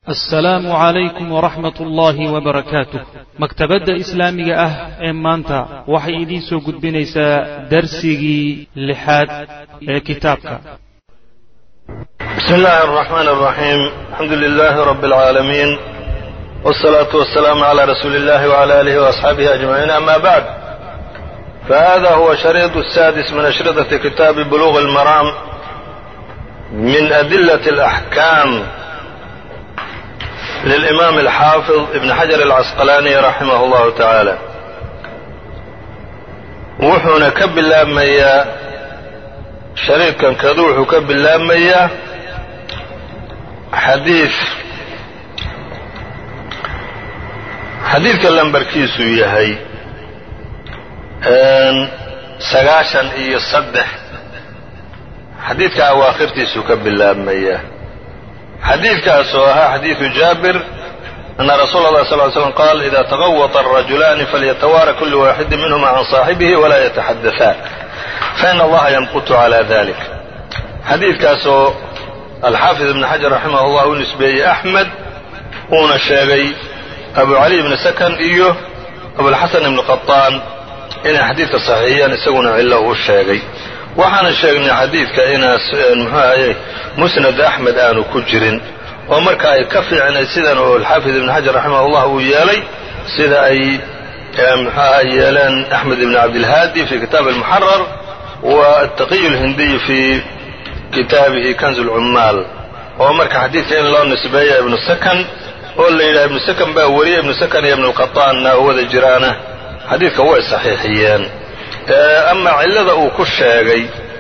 assalaamu calaykum waraxmat ullaahi wabarakaatuh maktabadda islaamiga ah ee maanta waxay idiin soo gudbinaysaa darsigii lixaad ee kitaabka بسم الله الرحمن الرحيم الحمد لله رب العالمين والصلاة والسلام على رسول الله وعلى آله وأصحابه أجمعين أما بعد فهذا هو شريط السادس من أشرطة كتاب بلوغ المرام من أدلة الأحكام للإمام الحافظ ابن حجر العسقلاني رحمه الله تعالى wuxuuna ka bilaabmayaa shariidkan kadu wuxuu ka bilaabmayaa xadiid xadiidka lambarkiisu yahay sagaashan iyo saddex xadiidka awaakhirtiisuu ka bilaabmayaa xadiidkaasoo ahaa xadiidu jaabir أن رsuل الله صلى اه عليه وسلم قال إذا تغوط الرجلان فليتوارى كل واحد منهما عن صاaحبه ولا يتحدثان فإن اللهa يمقت على ذلك xadiidkaasoo الxاaفظ بن حجر رحimه الله u نisbeeyey أحمد uuna sheegay أبو علي بن سكن iyo أبوالحسن بن قطاn inay xadiidka صaxiixiyeen isaguna cilo uu sheegay waxaana sheegnay xadiidka inaa mxuu ahaye musنad أحmed aanu ku jirin oo marka ay ka fiicnay sidan oo alxaafid ibn xajar raximah اllah uu yeelay sida ay mxuaha yeeleen axmed ibn cabdilhaadi fi kitaab almuxarar wa ataqiy اlhindiy fi kitaabihi kanz اlcummaal oo marka xadiidka in loo nisbeeya ibnu sakan oo la yidhaha ibnu sakan baa weriya ibnu sakan iyo ibnu qaطaanna oo wada jiraana xadiidka way saxiixiyeen ama cilada uu ku sheegay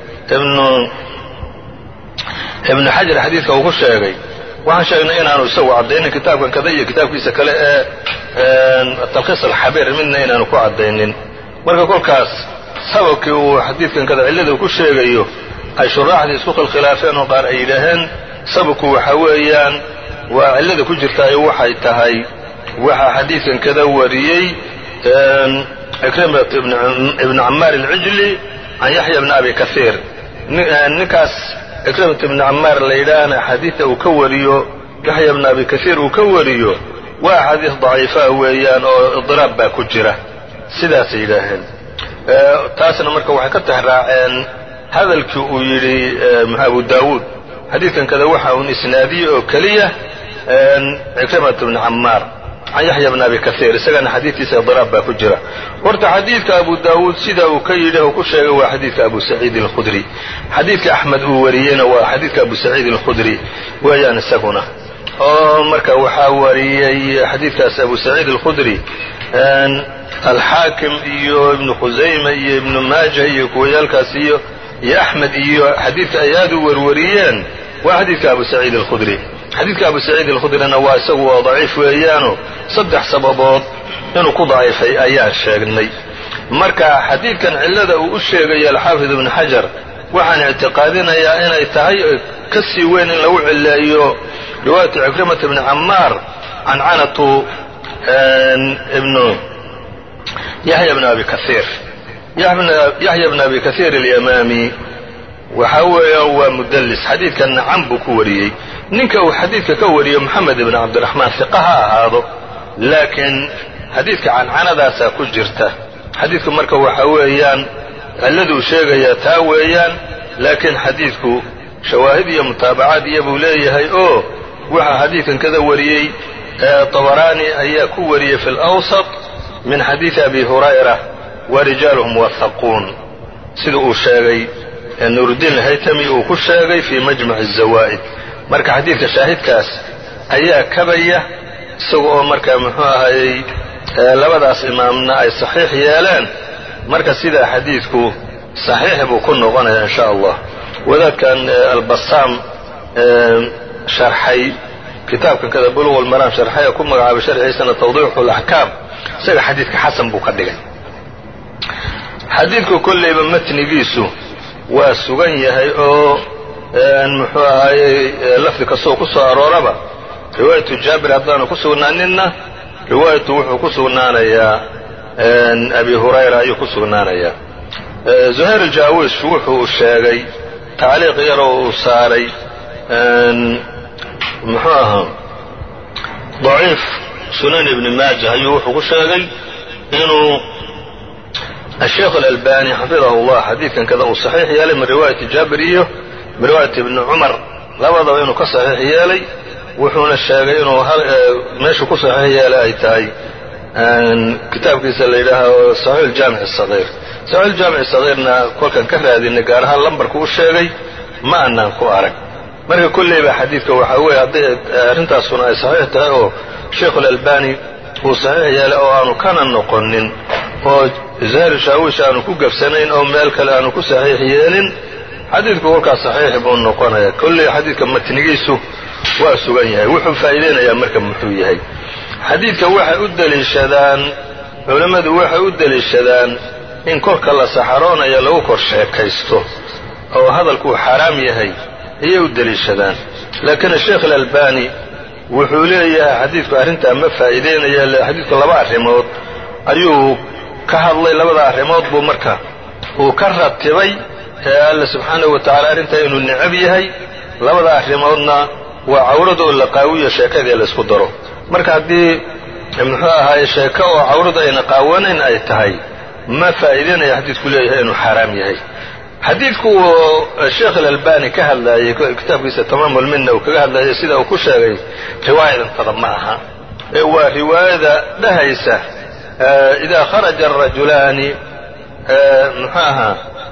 ibnu xajar xadiidka uu ku sheegay waxaan sheegnay inaanu isagu caddaynin kitaabkan kada iyo kitaabkiisa kale ee talkhiis alxabiir midna inaanu ku caddaynin marka kolkaas sababkii uu xadiidkan kada cillada uu ku sheegayo ay shuraaxdii isku khilkhilaafeen oo qaar ay yidhaaheen sababku waxa weeyaan waa cillada ku jirtaayo waxay tahay waxaa xadiidkan kada wariyey ikrimat ibn camaar alcijli can yaxya bni abi kaiir ninkaas ikrimat ibni camaar la yidhaahna xadiidta uu ka wariyo yaxya bni abi kaiir uu ka wariyo waa xadiis daciifaa weeyaan oo idiraab baa ku jira sidaasay yidhaaheen taasna marka waxay ka tixraaceen hadalkii uu yidhi abu daawuud xadiidkan kada waxa uun isnaadiyey oo keliya ikrimat ibni camaar can yaxya bni abi kaiir isagana xadiidkiisa idiraab baa ku jira horta xadiidka abu daawuud sida uu ka yidhi uu ku sheegay waa xadiidka abu saciid alkhudri xadiidka axmed uu wariyeyna waa xadiidka abu saciid alkhudri weeyaan isaguna oo marka waxaa wariyey xadiidkaas abu saciid alkhudri alxaakim iyo ibnu khusayma iyo ibnu maaja iyo kuwayaalkaas iyo iyo axmed iyo xadiidka ay aad u warwariyeen waa xadiidka abu saciid alkhudri xadiidka abu saciid alkhudrina waa isagu waa daciif weeyaano saddex sababood inuu ku daciifay ayaan sheegnay marka xadiidkan cillada uu u sheegayo alxaafid ibnu xajar waxaan ictiqaadinayaa inay tahay ka sii weyn in lagu cileeyo riwaayatu cikrimata bni camaar cancanatu ibnu yaxya bni abi kaiir yaxya bni abi kaiir alyamaami waxa weeyaan waa mudallis xadiidkanna can buu ku wariyey ninka uu xadiidka ka wariyo moxamed ibn cabdiraxmaan hiqa ha ahaado laakiin xadiidka cancanadaasaa ku jirta xadiidku marka waxa weeyaan cilladuu sheegayaa taa weeyaan laakiin xadiidku shawaahid iyo mutaabacaad iyo buu leeyahay oo waxaa xadiidkan kada wariyey tabaraani ayaa ku wariyey fi lawsat min xadiidi abi hurayra wa rijaaluhum wahaquun sida uu sheegay nuuruddiin alhaytami uu ku sheegay fii majmac azawaa'id marka xadiidka shaahidkaas ayaa kabaya isaga oo marka muxuu ahayey labadaas imaamna ay saxiix yeeleen marka sidaa xadiidku saxiix buu ku noqonaya in sha allah wadaadkan albasaam sharxay kitaabkan kada buluq lmaraam sharxay ku magacaabay sharxiisana tawdiixu laxkaam isaga xadiidka xasan buu ka dhigay xadiidku kollayba matnigiisu waa sugan yahay oo muxuu ahayey lafdi kastoo ku soo arooraba riwaayatu jaabir haddaanu ku sugnaaninna riwaayatu wuxuu ku sugnaanayaa abi hurayra ayuu ku sugnaanayaa zuhayr aljaawish wuxuu sheegay tacliiq yaroo uu saaray muxuu ahaa daciif sunan ibni maaja ayuu wuxuu ku sheegay inuu asheekh alalbani xafidahu llah xadiidkan kada uu saxiix yeelay min riwaayati jaabir iyo min riwaayati ibni cumar labadaba inuu ka saxiix yeelay wuxuuna sheegay inuu meeshu ku saxiix yeelay ay tahay kitaabkiisa la yidhaaho saxiix jaamic sagiir saxiix jaamic sagiirna kolkan ka raadinay gaar ahaan lambarku u sheegay ma anaan ku arag marka kolleyba xadiidka waxaa weeye hadday arrintaasuna ay saxiix tahay oo sheikhu alalbani uu saxiix yeelay oo aanu kana noqonin oo zahri shaawish aanu ku gabsanayn oo meel kale aanu ku saxiix yeelin xadiidku kolkaas saxiix buu noqonaya kolley xadiidka matnigiisu waa sugan yahay wuxuu faa'iideynayaa marka muxuu yahay xadiidka waxay u deliishadaan culammadu waxay u deliishadaan in kolka la saxaroonayo lagu kor sheekaysto oo hadalkuu xaaraam yahay ayay u deliishadaan laakiin sheekh alalbani wuxuu leeyahay xadiidku arrintaa ma faa'iideynaya xadiidku laba arrimood ayuu ka hadlay labada arrimood buu marka uu ka ratibay ee alla subxaanahu wa tacala arrintaa inuu necab yahay labada arrimoodna waa cawrada oo la qaawiyo sheekadii laysku daro marka haddii muxuu ahaaye sheeko oo cawradu ayna qaawanayn ay tahay ma faa'iideynaya xadiidku leeyahay inuu xaaraam yahay xadiidku uu sheekh alalbani ka hadlaayey kitaabkiisa tamaam ulminna uu kaga hadlaayay sida uu ku sheegay riwaayadantada ma aha ee waa riwaayada dhahaysa idaa kharaja arajulaani muxuu ahaa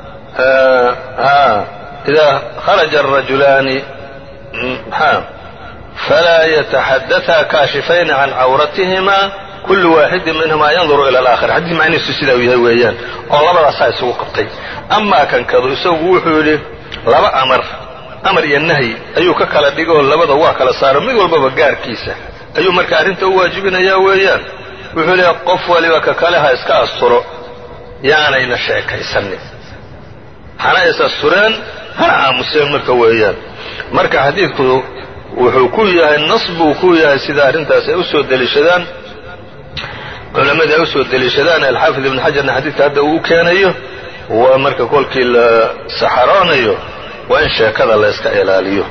idaa kharaja arajulaani maxaa falaa yataxadaثa kaashifayni can cawratihima kulu waaxidin minhuma yanduru ila alaakhar xadiis macnihiisu sidaa uu yahay weeyaan oo labadaasaa isugu qabtay amaa kankadu isagu wuxuu yidhi laba amar amar iyo nahyi ayuu ka kala dhigoo labada waa kala saaro mid walbaba gaarkiisa ayuu marka arrinta u waajibinayaa weeyaan wuxuu leeyahay qof waliba ka kale ha iska asturo yaanayna sheekaysanin hana is astureen hana aamuseen marka weeyaan marka xadiidku wuxuu ku yahay nas buu ku yahay sida arrintaas ay u soo deliishadaan culammadii ay u soo deliishadaan alxaafid ibn xajarna xadiidka hadda uu keenayo waa marka kolkii la saxaroonayo waa in sheekada la yska ilaaliyo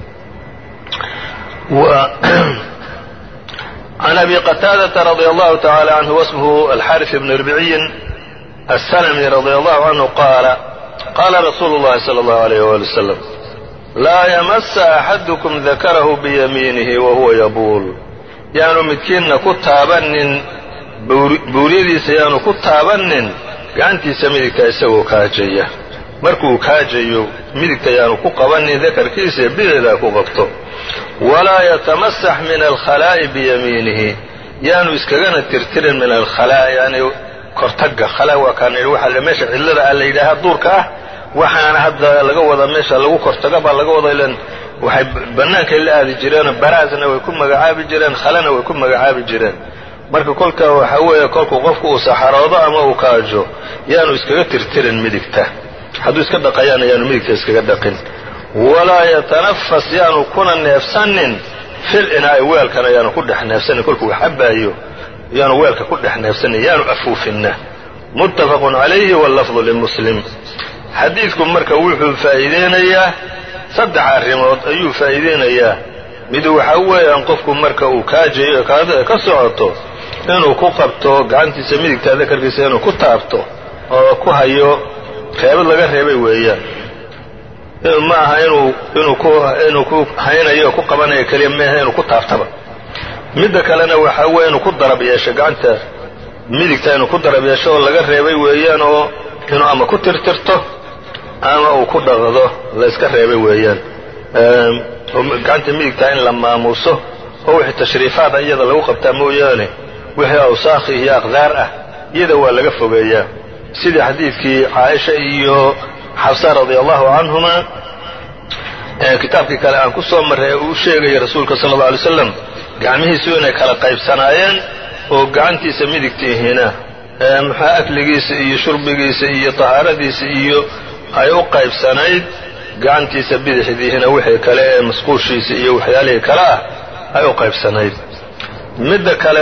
can abi qataadata radia allahu tacala canhu wasmhu alxaris ibn ribciyin aلslmi radia allahu canhu qaala qaala rasuulu اllahi salى اllahu alayh wali wasalam laa yamasa axadukum dakarahu biyamiinihi wa huwa yabuul yaanu midkiinna ku taabanin buuryadiisa yaanu ku taabanin gacantiisa midigta isagoo kaajaya markuu kaajayo midigta yaanu ku qabanin dakarkiisa bideedaa ku qabto walaa yatamasax min alkhalaa'i biyamiinihi yaanu iskagana tirtirin min alkhalaa' yani kortagga khalaa waa kaan idhi waxaa meesha cidlada ah la yidhaahaa duurka ah waxaana hadda laga wadaa meesha lagu kortaga baa laga wada ilan waxay bannaankay la aadi jireenoo baraasna way ku magacaabi jireen khalena way ku magacaabi jireen marka kolka waxaa weeye kolkuu qofku uu saxaroodo ama uu kaajo yaanu iskaga tirtirin midigta hadduu iska dhaqayaana yaanu midigta iskaga dhaqin walaa yatanafas yaanu kuna neefsanin fil inaa'i weelkana yaanu ku dhex neefsanin kolkuu wax cabbaayo yaanu weelka ku dhex neefsanin yaanu afuufinna muttafaqun calayhi wallafdu limuslim xadiidku marka wuxuu faa'iideynayaa saddex arrimood ayuu faa'iideynayaa mid waxaa weeyaan qofku marka uu kaajayo kaadada ka socoto inuu ku qabto gacantiisa midigta dakarkiisa inuu ku taabto oo ku hayo reebad laga reebay weeyaan ma aha inuu inuu ku inuu ku haynayo ku qabanayo keliya maaha inuu ku taabtaba midda kalena waxaa weeye inuu ku darab yeesho gacanta midigta inuu ku darab yeesho oo laga reebay weeyaan oo inuu ama ku tirtirto ama uu ku dhaqdo layska reebay weeyaan gacanta midigtaa in la maamuuso oo wixii tashriifaada iyada lagu qabtaa mooyaane wixii awsaakhi iyo aqdaar ah iyada waa laga fogeeyaa sidii xadiidkii caaisha iyo xabsa radia allahu canhuma kitaabkii kale aan ku soo marray ee uu sheegaya rasuulka sala alla alay slam gacmihiisu inay kala qaybsanaayeen oo gacantiisa midigtiihina maxaa akligiisa iyo shurbigiisa iyo tahaaradiisa iyo ay u qaybsanayd gacantiisa bidixdiihina wixii kale ee masquushiisa iyo waxyaalihii kale ah ay u qaybsanayd midda kale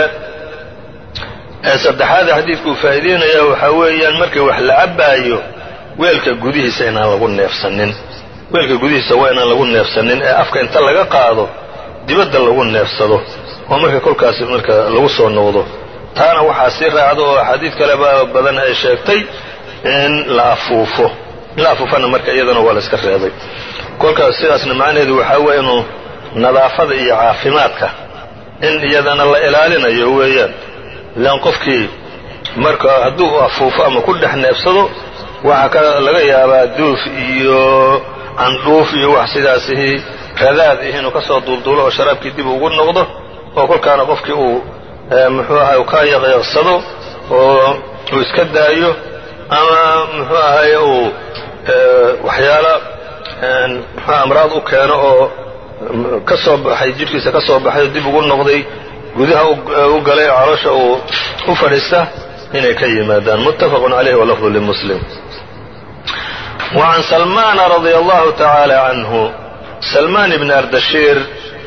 ee saddexaada xadiidku uu faa'iideynaya waxaa weeyaan markii wax la cabbaayo weelka gudihiisa inaan lagu neefsanin weelka gudihiisa waa inaan lagu neefsanin ee afka inta laga qaado dibadda lagu neefsado oo marka kolkaas marka lagu soo noqdo taana waxaa sii raacda oo axaadiid kaleba badan ay sheegtay in la afuufo in la afuufana marka iyadana waa la iska reebay kolkaas sidaasna macnaheedu waxaa weeye inuu nadaafada iyo caafimaadka in iyadana la ilaalinayo weeyaan ilaan qofkii marka hadduu afuufo ama ku dhex neefsado waxaa ka laga yaabaa duuf iyo candhuuf iyo wax sidaasihi radaad ih inuu ka soo duulduulo oo sharaabkii dib ugu noqdo oo kolkaana qofkii uu muxuu ahay ka yaqyaqsado oo uu iska daayo ama muxuu ahay uu waxyaala muxuu amraad u keeno oo ka soo baxay jidhkiisa ka soo baxay oo dib ugu noqday gudaha u galay caloosha uu u fadhiista inay ka yimaadaan muttafaqun calayhi walafdu limuslim وعn سلمان رضي الله تعالى عنه سلمان بن أردشير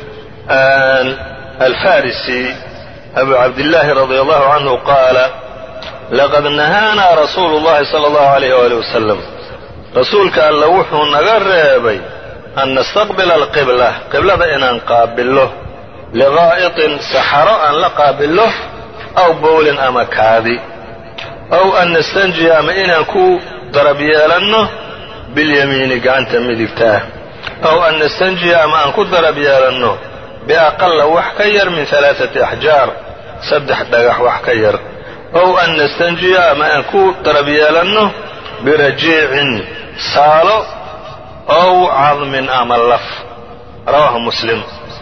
الفارسي أبو عبد الله رضي الله عنه قال لقد نهانا رsuuل اللhi صلى الله عليه وaليه وسلم rasuulka alla wuxuu naga reebay أn نستqبل القبلة qiblada inaan qaabillo لغaaئطin saxaro aan la qaabillo أw bowlin ama kaadi أw an نستنجiya ama inaan ku darab yeelanno biاlyamiini gacanta midigtaa aw an nastanjiya ama aan ku darab yeelanno biaqala wax ka yar min alaaثati axjaar saddex dhagax wax ka yar ow an nastanjiya ama aan ku darab yeelanno birajiicin saalo ow cadmin ama laf rawaahu muslim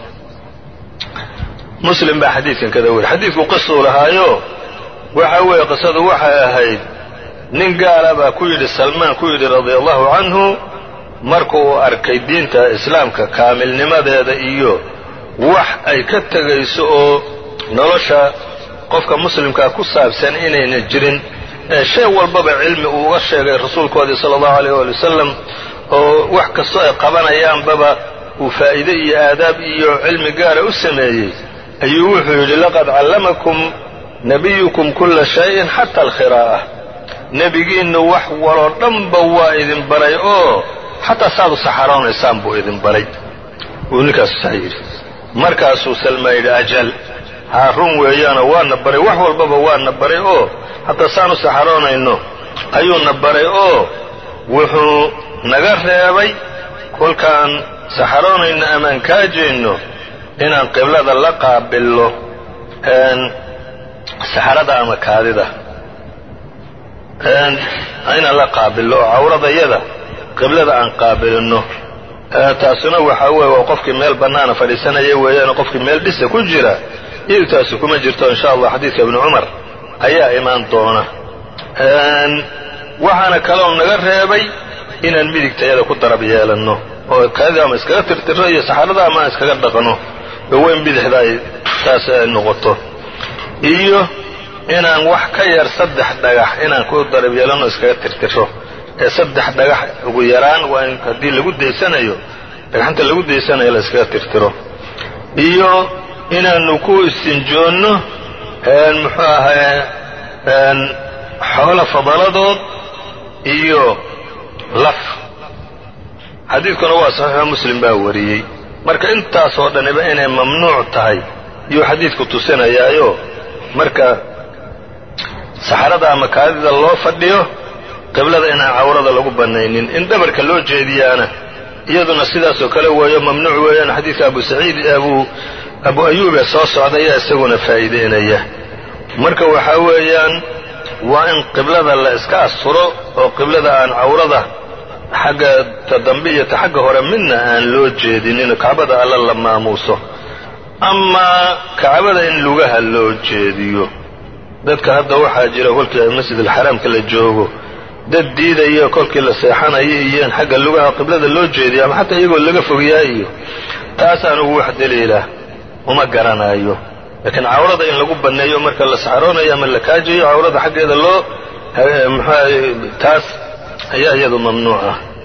muslim baa xadiidkan kada weri xadiidku qisuu lahaayo waxa weeye qisadu waxay ahayd nin gaala baa ku yidhi salmaan ku yidhi radia allahu canhu markuu arkay diinta islaamka kaamilnimadeeda iyo wax ay ka tegayso oo nolosha qofka muslimkaa ku saabsan inayna jirin ee shay walbaba cilmi uu uga sheegay rasuulkoodii sala allahu alayh waali wasalam oo wax kastoo ay qabanayaanbaba uu faa'iide iyo aadaab iyo cilmi gaara u sameeyey ayuu wuxuu yidhi laqad callamakum nabiyukum kulla shayin xata alkhiraa'a nebigiinnu wax waloo dhanba waa idin baray oo xataa saad u saxaroonaysaan buu idin baray wuu ninkaasu saa yidhi markaasuu salmaa yidhi ajal haa run weeyaanoo waana baray wax walbaba waana baray oo hataa saan u saxaroonayno ayuuna baray oo wuxuu naga reebay kolkaan saxaroonayno amaan kaajayno inaan qiblada la qaabillo saxarada ama kaadida inaan la qaabillo oo cawradayada qiblada aan qaabilinno taasuna waxaa weeye waa qofkii meel bannaana fadhiisanaya weeyaan qofkii meel dhisa ku jira iyadu taasi kuma jirto insha allah xadiidka ibni cumar ayaa imaan doona waxaana kaloo naga reebay inaan midigtayada ku darab yeelanno oo kaadida ama iskaga tirtiro iyo saxarada ama aan iskaga dhaqno oo weyn bidixda ay taas ay noqoto iyo inaan wax ka yar saddex dhagax inaan ku darab yeelanno iskaga tirtiro ee saddex dhagax ugu yaraan waa in haddii lagu daysanayo dhagxanta lagu daysanayo la iskaga tirtiro iyo inaanu ku istinjoonno muxuu ahaye xoolo fadaladood iyo laf xadiidkuna waa saxiixo muslim baa wariyey marka intaasoo dhaniba inay mamnuuc tahay iyuu xadiidku tusinayaayo marka saxarada ama kaadida loo fadhiyo qiblada inaan cawrada lagu bannaynin in dhabarka loo jeediyaana iyaduna sidaasoo kale weeyo mamnuuc weeyaan xadiidka abu saciid abu abu ayuub ee soo socda ayaa isaguna faa'iideynaya marka waxaa weeyaan waa in qiblada la iska asturo oo qiblada aan cawrada xagga ta dambe iyo ta xagga hore midna aan loo jeedinin kacbada alla la maamuuso amaa kacbada in lugaha loo jeediyo dadka hadda waxaa jira kolkii masjid alxaraamka la joogo dad diidaya kolkii la seexanayo iyo in xagga lugaha qiblada loo jeediyo ama xataa iyagoo laga fogyaa iyo taas anugu wax daliila uma garanayo laakiin cawrada in lagu banneeyo marka la saxaroonayo ama la kaajayo cawrada xaggeeda loo mxua taas ayaa iyadu mamnuuc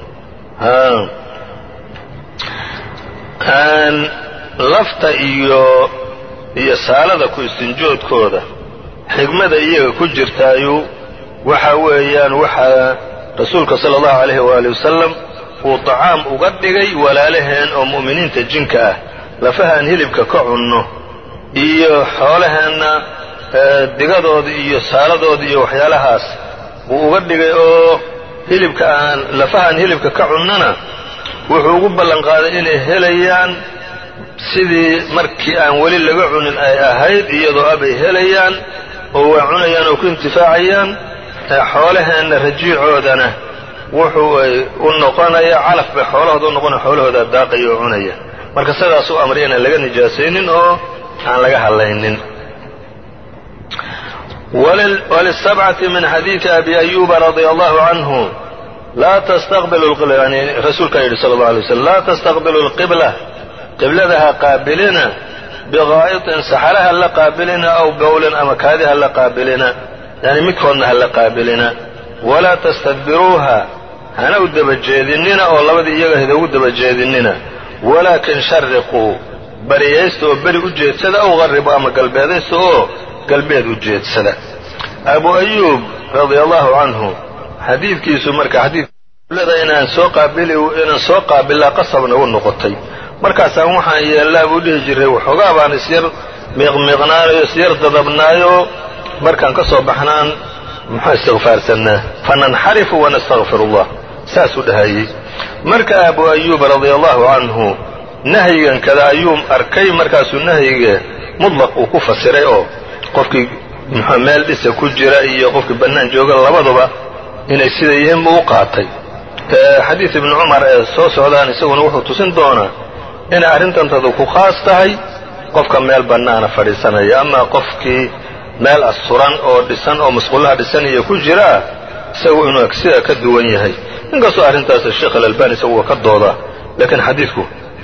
ah lafta iyo iyo saalada ku istinjoodkooda xigmada iyaga ku jirtaayu waxa weeyaan waxaa rasuulka sala allahu alayhi waali wasalam uu tacaam uga dhigay walaalaheen oo mu'miniinta jinka ah lafaha aan hilibka ka cunno iyo xoolaheenna digadooda iyo saaladooda iyo waxyaalahaas buu uga dhigay oo hilibka aan lafaha aan hilibka ka cunnona wuxuu ugu ballan qaaday inay helayaan sidii markii aan weli laga cunin ay ahayd iyadoo abay helayaan oo waa cunayaan oo ku intifaacayaan xoolaheenna rajiicoodana wuxuu ay u noqonaya calaf bay xoolahooda u noqonaya xoolahooda daaqaya oo cunaya marka sidaas u amray inaan laga nijaasaynin oo aan laga hadlaynin walisabcati min xadiidi abi ayuba radia allahu canhu laa tastaqbilu yani rasuulkaa yidhi sala allau alay waslam laa tastaqbilu lqibla qiblada ha qaabilina biqaa'itin saxara ha la qaabilina aw bowlin ama kaadi ha la qaabilina yani midkoodna ha la qaabilina walaa tastadbiruuha hana u dabajeedinina oo labadii iyaga hida ugu dabajeedinina walaakin shariquu bariyaysta oo beri u jeedsada aw qarribu ama galbeedaysta oo galbeed u jeedsada abu ayuub radia allahu canhu xadiidkiisu marka xadiidlada inaan soo qaabili inaan soo qaabilaa qasab nagu noqotay markaasaan waxaan yeellaa buu dhihi jiray waxoogaa baan isyar miiqmiiqnaanayo isyar dadabnaayo markaan ka soo baxnaan muxuu istikfaarsannaa fananxarifu wanastakfir allah saasuu dhahayey marka abu ayuub radia allahu canhu nahyigan kada ayuu arkay markaasuu nahyiga mudlaq uu ku fasiray oo qofkii muxuu meel dhisa ku jira iyo qofkii bannaan jooga labaduba inay sida yihiin buu u qaatay xadiid ibni cumar ee soo socdaan isaguna wuxuu tusin doonaa inay arrintantadu ku khaas tahay qofka meel bannaana fadhiisanaya ama qofkii meel asturan oo dhisan oo masquulaha dhisan iyo ku jiraa isagu inuu sida ka duwan yahay inkastoo arrintaas sheekh alalbani isagu waa ka doodaa laakiin xadiidku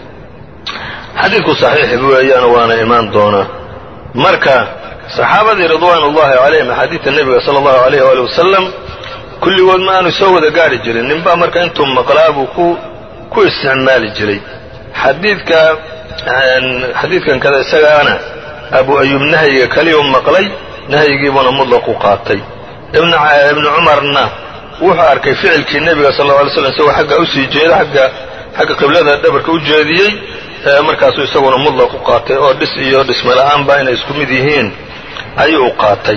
xadiidku saxiix weeyaan waana imaan doonaa marka saxaabadii ridwaan ullahi calayhim axaadiidta nebiga sala allahu alayh waali wasalam kulligood ma aanu soo wada gaari jirin ninbaa marka intuu maqlaa buu ku ku isticmaali jiray xadiidka xadiidkan kada isagaana abu ayuub nahyiga kaliyuu maqlay nahyigiibuuna mudlaqu qaatay ibnu cumarna wuxuu arkay ficilkii nebiga sal alla alay slam isagoo xagga usii jeeda agga xagga qiblada dhabarka u jeediyey markaasuu isaguna mudlaq u qaatay oo dhis iyo dhismala'aanba inay isku mid yihiin ayuu u qaatay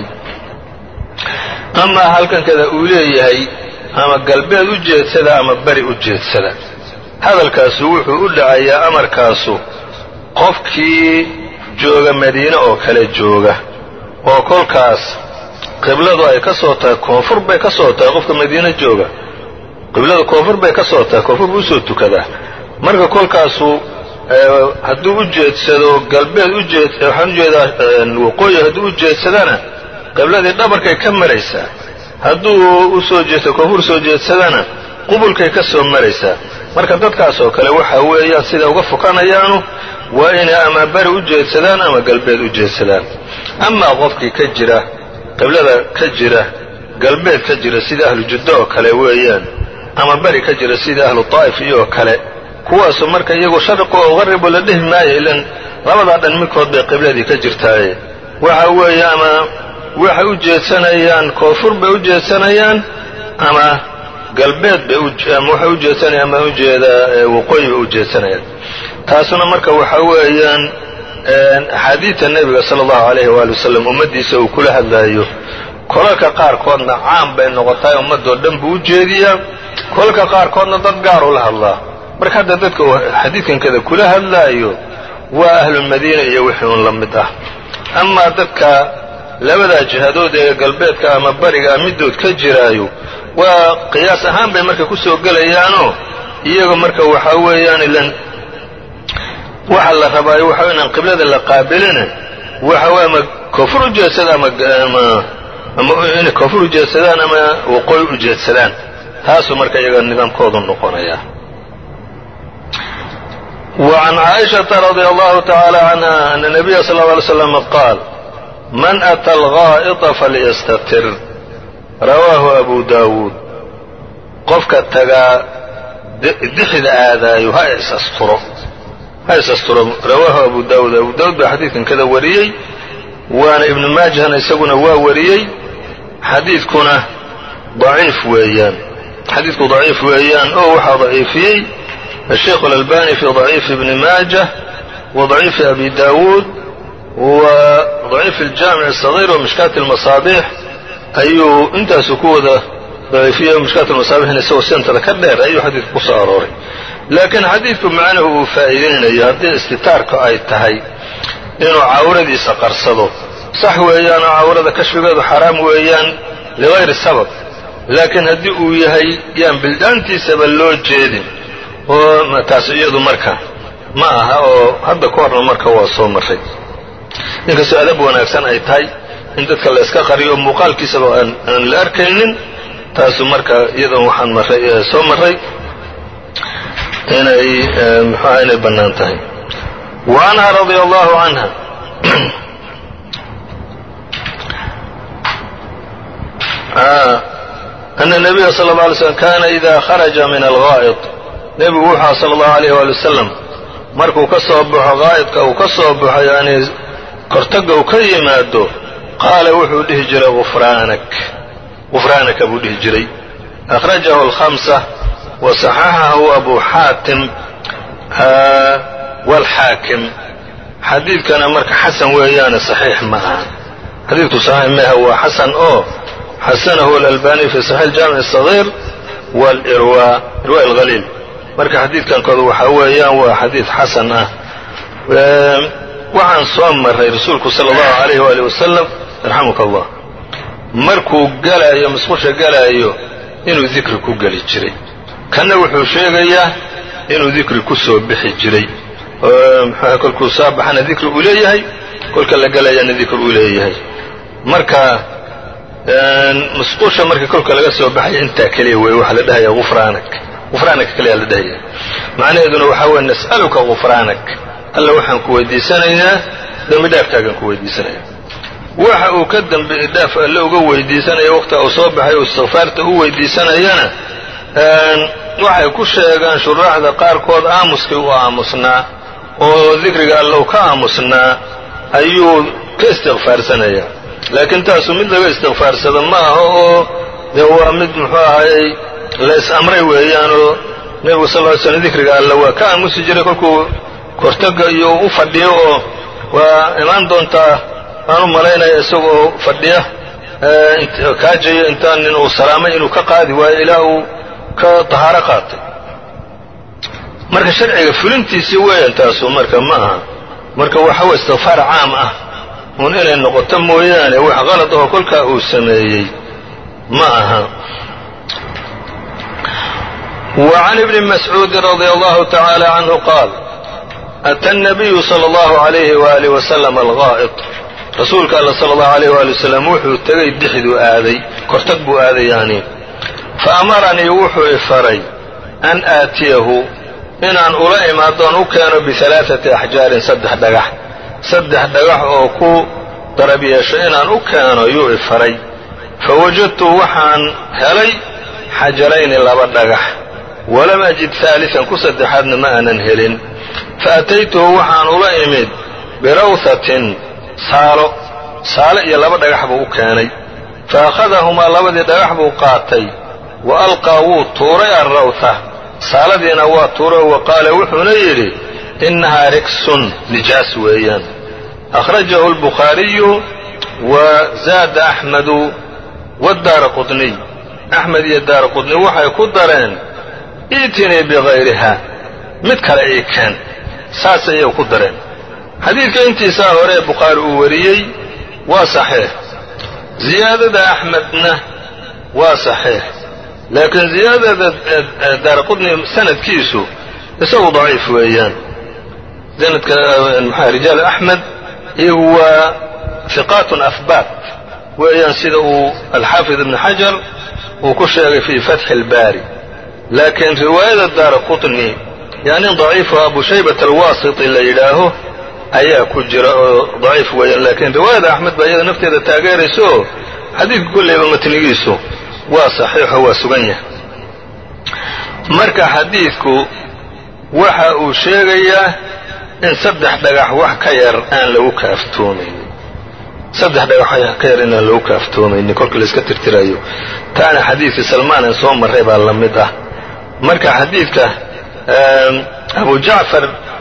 amaa halkankada uu leeyahay ama galbeed u jeedsada ama beri u jeedsada hadalkaasu wuxuu u dhacayaa amarkaasu qofkii jooga madiine oo kale jooga oo kolkaas qibladu ay ka soo tahay koonfur bay ka soo tahay qofka madiine jooga qibladu koonfur bay ka soo tahay koonfur buu usoo tukadaa marka kolkaasu hadduu u jeedsado galbeed ujeed waxaan ujeedaa waqooyi hadduu u jeedsadana qibladii dhabarkay ka maraysaa hadduu usoo jeedsado koonfur soo jeedsadana qubulkay ka soo maraysaa marka dadkaas oo kale waxa weeyaan siday uga fukanayaanu waa inay ama beri u jeedsadaan ama galbeed u jeedsadaan amaa qofkii ka jira qiblada ka jira galbeed ka jira sida ahlu juddo oo kale weeyaan ama beri ka jira sida ahlu taa'if iyoo kale kuwaasu marka iyagu sharqu oo qaribu la dhihi maayo ilan labadaa dhan midkood bay qibladii ka jirtaaye waxa weeye ama waxay u jeedsanayaan koonfur bay u jeedsanayaan ama galbeed bay ama waxay u jeedsanayaan ama ujeedaa waqooyi bay u jeedsanayaan taasuna marka waxa weeyaan axaadiidta nebiga sala allahu alayhi waali wasalam ummaddiisa uu kula hadlaayo kolalka qaarkoodna caam bay noqotaay ummadoo dhan buu u jeediyaa kolalka qaarkoodna dad gaar ula hadlaa marka hadda dadka uu xadiidkankada kula hadlaayo waa ahlulmadiina iyo wixii un la mid ah amaa dadka labadaa jihadood ee galbeedka ama bariga middood ka jiraayo waa qiyaas ahaan bay marka ku soo gelayaanoo iyaga marka waxaa weeyaan ilan waxa la rabaayo waxa inaan qiblada la qaabilina waxa wey ama koonfur u jeedsada ama ama inay koonfur u jeedsadaan ama waqooyi u jeedsadaan taasuu marka iyaga nidaamkoodu noqonaya وعن عائشة رضي الله تعالى عنها أن النبي صلى الله عليه وسلم قال من أتى الغائط فليستتر رواه أبو داود qofka tagaa dixda aadaayo ha isasturo ha isasturo rawaahu abu daawud abu daawud baa xadiidkan kada wariyey waana ibnu maajahna isaguna waa wariyey xadiidkuna daciif weeyaan xadiidku daciif weeyaan oo waxaa daciifiyey الشhيkh الألباني في ضعيف بن ماجة wa daciifi abi daawuud wa daciif aljaamic asagiir wa mishkaat almasaabiix ayuu intaasu ku wada daciifiye mishkaat almasaabixna isagoo sentada ka dheer ayuu xadiidku ku soo arooray laakiin xadiidku macnuhu uu faa'iideynayo haddii istitaarka ay tahay inuu cawradiisa qarsado sax weeyaan oo cawrada kashfigeedu xaraam weeyaan ligayri sabab laakiin haddii uu yahay yaan bildaantiisaba loo jeedin oo taas iyadu marka ma aha oo hadda ka horna marka waa soo marray inkastoo adab wanaagsan ay tahay in dadka la yska qariyo muuqaalkiisaba aan la arkaynin taasu marka iyadan waxaan marray soo marray inay muxuaha inay bannaan tahay wa anha radia allahu canha ana nabiya sala اlه alay slm kana ida kharaja min algaa'id nebigu wuxua sala allahu alayh waali wasalam markuu ka soo baxo gaa'idka uu ka soo baxo yani kortaga uu ka yimaado qaala wuxuu dhihi jiray ufraanak gufraanaka buu dhihi jiray akhrajahu alkhamsa wa saxaxahu abu xaatim waalxaakim xadiidkana marka xasan weeyaane saxiix ma aha xadiidku saxiix maaha waa xasan oo xasanahu alalbani fi saxiix jaamic الصaغيir wاlirwa irwa اlhaliil marka xadiidkankooda waxaa weeyaan waa xadiid xasan ah waxaan soo maray rasuulku salى اllahu عalayh wali wasalam yarxamuka allah markuu galaayo musqusha galaayo inuu dikri ku geli jiray kanna wuxuu sheegayaa inuu dikri ku soo bixi jiray mxuah kolkuu soo baxana dikri uu leeyahay kolka la galayana dikri uu leeyahay marka musqusha marka kolka laga soo baxaya intaa keliya wey waxaa la dhahaya ufraanak gufraanaka keliyaa la dhahaya macnaheeduna waxaa weye nas'aluka gufraanak alla waxaan ku weydiisanaynaa dembi dhaafkaagaan ku weydiisanaya waxa uu ka dembi dhaaf alle uga weydiisanaya waqtiga uu soo baxay uu istikfaarta u weydiisanayana waxay ku sheegaan shuraaxda qaarkood aamuskii u aamusnaa oo dikriga alle u ka aamusnaa ayuu ka istikfaarsanaya laakiin taasu mid laga istikfaarsado ma aha oo dee waa mid muxuu ahayey la is-amray weeyaanoo nebigu sal ly slm dikriga alle waa ka aamusi jiray kolkuu kortaga iyo u fadhiyo oo waa imaan doontaa aan u malaynaya isagoo fadhiya kaajayo intaan nin uu salaamay inuu ka qaadi waayo ilaa uu ka tahaaro qaatay marka sharciga fulintiisii weeyaan taasu marka ma aha marka waxa weye istikfaar caam ah uun inay noqoto mooyaane wax qalad oo kolkaa uu sameeyey ma aha وعn بن مسعوudi رضي الله تعالى عنه قال أtى النبي صلى الله عليه وآله وسلم الغائط rasuulka all صلى الله عليه وaلي وسلم wuxuu tegay dixduu aaday kortag buu aaday yani faamaranii wuxuu ifaray an aatiyahu inaan ula imaadoon u keeno biثaلaaثaةi أxjaarin saddex dhagax saddex dhagax oo ku darab yeesho inaan u keeno yuu ifaray fawajadtu waxaan helay xajarayni laba dhagax walam ajid haaliثan ku saddexaadna ma aanan helin faataytuhu waxaan ula imid birawhatin saalo saalo iyo laba dhagax buu u keenay faakhadahumaa labadii dhagax buu qaatay wa alqaa wuu tuuray alrawha saaladiina waa tuuray wa qaala wuxuuna yidhi innahaa riksun nijaas weeyaan akhrajahu albukhaariyu wa zaada axmedu wadaara qudniy axmed iyo daara qudniy waxay ku dareen iitinii bikayriha mid kale ii keen saas ayay ku dareen xadiidka intiisaa hore ee bukhaari uu wariyey waa saxiix ziyaadada axmedna waa saxiix laakiin ziyaadada daara qudni sanadkiisu isagu daciif weeyaan sanadka maxaa rijaal axmed iyagu waa hiqaatun ahbaat weeyaan sida uu alxaafid ibn xajar uu ku sheegay fii fatxi اlbaari laakiin riwaayada daara qutni yani daciifu abu shaybat alwaasiti la yidhaaho ayaa ku jira oo daciif weeyaan laakiin riwaayada axmed baa iyada nafteeda taageeraysa oo xadiidka kolleyba matnigiisu waa saxiixo waa sugan yahay marka xadiidku waxa uu sheegayaa in saddex dhagax wax ka yar aan lagu kaaftoomaynin saddex dhagax wax ka yar inaan lagu kaaftoomaynin kolka la iska tirtirayo taana xadiidkii salmaan aan soo marray baa la mid ah marka xadiidka abu jacfar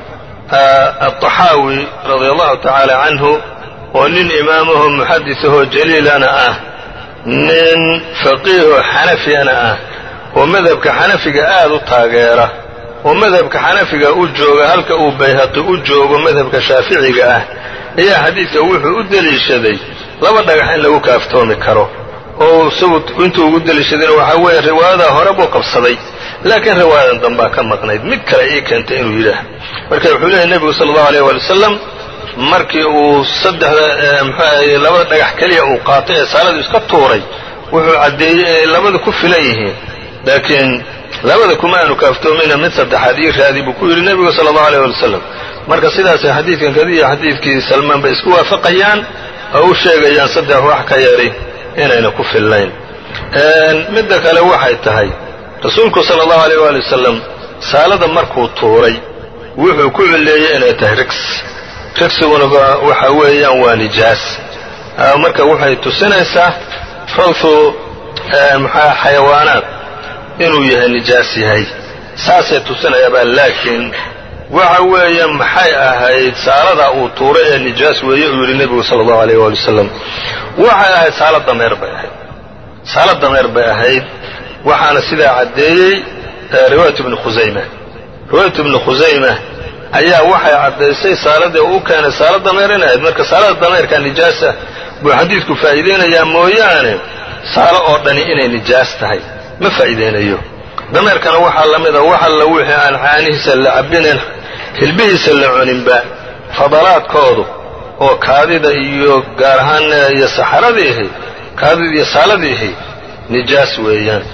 aلطaxaawi radia allahu tacaala canhu oo nin imaamaho muxadisahoo jaliilana ah nin faqiihoo xanafiyana ah oo madhabka xanafiga aad u taageera oo madhabka xanafiga u jooga halka uu bayhaqi u joogo madhabka shaaficiga ah ayaa xadiidka wuxuu u deliishaday laba dhagax in lagu kaaftoomi karo oo isagu intuu ugu deliishadayna waxaa weeye riwaayadaa hore buu qabsaday laakiin riwaayadan dambaa ka maqnayd mid kale ii keentay inuu yidhaah marka wuxuu leeyahy nebigu sala allahu aleyh waali wasalam markii uu saddexda muxuahaye labada dhagax keliya uu qaatay ee saaladu iska tuuray wuxuu caddeeyey inay labada ku filan yihiin laakiin labada kuma aanu kaaftoomayna mid saddexaad ii raadi buu ku yidhi nebigu sala allahu aleyh wali wasalam marka sidaasay xadiidkan kadiya xadiidkii salmaan bay isku waafaqayaan oo u sheegayaan saddex wax ka yari inayna ku fillayn midda kale waxay tahay rasuulku sala allahu aleyh waali wasalam saalada markuu tuuray wuxuu ku cilleeyey inay tahay rigs rigsiguna waxa weeyaan waa nijaas marka waxay tusinaysaa rawthu maxaa xayawaanaad inuu yahay nijaas yahay saasay tusinayaabaa laakiin waxa weeye maxay ahayd saaladaa uu tuuray ee nijaas weeye uu yidhi nebigu sala allahu aleyh waali wasalam waxay ahayd saala dameer bay ahayd saala dameer bay ahayd waxaana sidaa caddeeyey riwaayat ibni khusayma riwaayat ibni khusayma ayaa waxay caddaysay saaladii u keenay saala dameer in ahayd marka saalada dameerka nijaasa buu xadiidku faa'iideynayaa mooyaane saalo oo dhani inay nijaas tahay ma faa'iideynayo dameerkana waxaa la mida wax alla wixii aan caanihiisa la cabbinayn hilbihiisa la cuninba fadalaadkoodu oo kaadida iyo gaar ahaan iyo saxaradiihi kaadida iyo saaladiihi nijaas weeyaan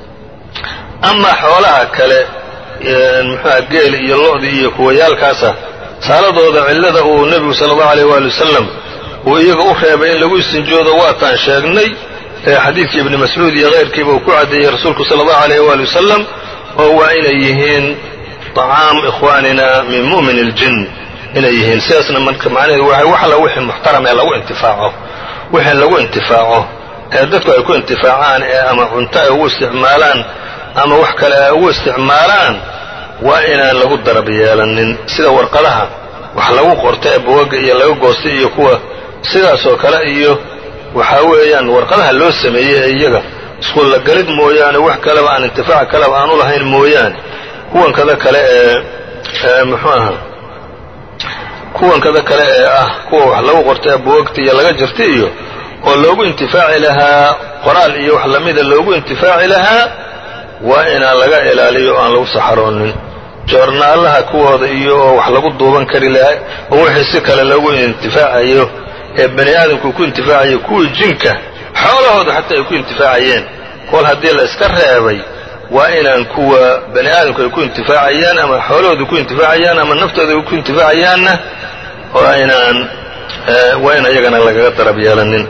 amaa xoolaha kale muxuuha geel iyo lo-di iyo kuwayaalkaasa saaladooda cillada uu nebigu sala allahu aleyh waali wasalam uu iyaga u reebay in lagu istinjoodo waataan sheegnay xadiidkii ibni mascuud iyo keyrkiiba uu ku caddeeyey rasuulku sala allahu aleyh waali wasalam oo waa inay yihiin طacaam ikhwaanina min mu'min اljin inay yihiin sidaasna marka macnaheedu waay wax alla wixii muxtaram ee lagu intifaaco wixii lagu intifaaco ee dadku ay ku intifaacaan ee ama cunto ay ugu isticmaalaan ama wax kale ay ugu isticmaalaan waa inaan lagu darab yeelanin sida warqadaha wax lagu qorta ee bugaga iyo laga goostay iyo kuwa sidaasoo kale iyo waxaa weeyaan warqadaha loo sameeyey ee iyaga iskuulla galid mooyaane wax kaleba aan intifaac kaleba aan u lahayn mooyaane kuwankada kale ee muxuu aha kuwankada kale ee ah kuwa wax lagu qorta ee buwagta iyo laga jirta iyo oo loogu intifaaci lahaa qoraal iyo wax lamida loogu intifaaci lahaa waa inaan laga ilaaliyo o aan lagu saxaroonin joornaalaha kuwooda iyo oo wax lagu duuban kari lahaa oo wixii si kale loogu intifaacayo ee bani aadamku ku intifaacayo kuwii jinka xoolahooda xataa ay ku intifaacayeen kol haddii la iska reebay waa inaan kuwa bani aadamku ay ku intifaacayaan ama xoolahooda ku intifaacayaan ama naftooda ku intifaacayaanna waa inaan waa in ayagana lagaga darab yeelanin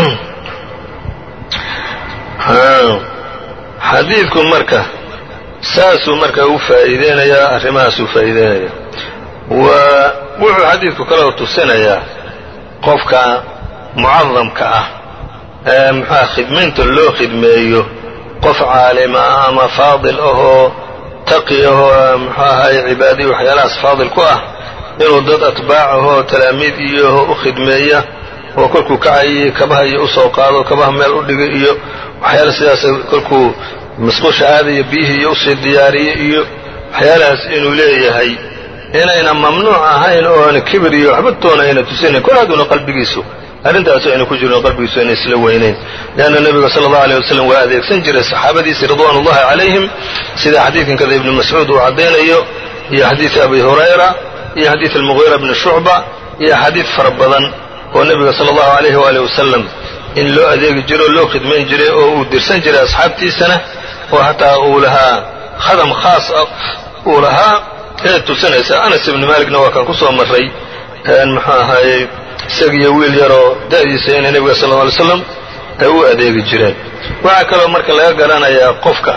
xadiidku marka saasuu marka u faa'iideynayaa arrimahaasuu faa'iideynaya wa wuxuu xadiidku kaloo tusinayaa qofka mucadamka ah ee muxuuha khidmaynta loo khidmeeyo qof caalima ah ama faadil ahoo taqi ahoo muxuu ahaye cibaadiyi waxyaalahaas faadil ku ah inuu dad atbaac ahoo talaamiid iyo u khidmeeya oo kolkuu kacayay kabaha iyo usoo qaado kabaha meel u dhigay iyo waxyaala sidaas kolkuu masquusha aadaya biyihii iyo usii diyaariye iyo waxyaalahaas inuu leeyahay inayna mamnuuc ahayn oona kibir iyo waxba toona ayna tusinayn kol hadduuna qalbigiisu arrintaas ayna ku jirin qalbigiisu ayna isla weynayn leanna nebiga sala allahu aleyh wasalam waa adeegsan jiray saxaabadiisii ridwaan ullahi calayhim sida xadiidkan kada ibni mascuud uu caddaynayo iyo xadiid abi hurayra iyo xadiid almugiira bni shucba iyo axaadiid fara badan oo nebiga sala allahu alayhi waaalih wasalam in loo adeegi jiro oo loo khidmayn jiray oo uu dirsan jiray asxaabtiisana oo hataa uu lahaa khadam khaas ah uu lahaa ee tusinaysa anas ibni maaligna waa kan ku soo marray muxuu ahaayey isagiiyo wiil yaroo da'diisa inay nebiga sal lla alay slam ay u adeegi jireen waxaa kaloo marka laga garanayaa qofka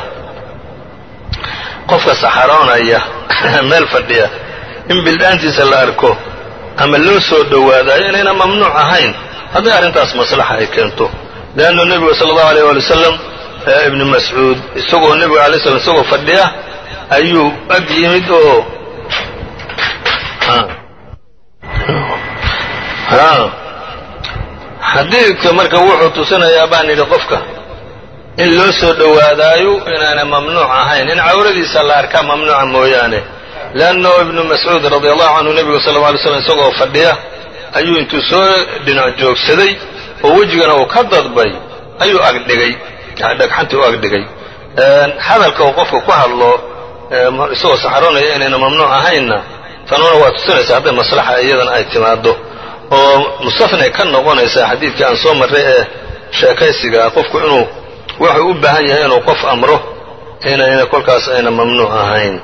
qofka saxaroonaya meel fadhiya in bildhaantiisa la arko ama loo soo dhowaadayo inayna mamnuuc ahayn hadday arrintaas maslaxa ay keento leannu nebigu sala allahu aleyh waali wasalam ibni mascuud isagoo nebiga alay slam isagoo fadhiya ayuu ag yimid oo xadiidka marka wuxuu tusinayaa baan yidhi qofka in loo soo dhowaadaayo inaana mamnuuc ahayn in cawradiisa la arkaa mamnuuca mooyaane leannahu ibnu mascuud radi allahu canhu nebigu sal lla alay slam isagoo fadhiya ayuu intuu soo dhinac joogsaday oo wejigana uu ka dadbay ayuu agdhigay dhagxantii u agdhigay hadalka uu qofka ku hadlo isagoo saxaroonaya inayna mamnuuc ahaynna tanuna waa tusinaysa hadday maslaxa iyadan ay timaado oo mustafnay ka noqonaysaa xadiidkii aan soo marray ee sheekaysiga qofku inuu wuxuu u baahan yahay inuu qof amro inayna kolkaas ayna mamnuuc ahayn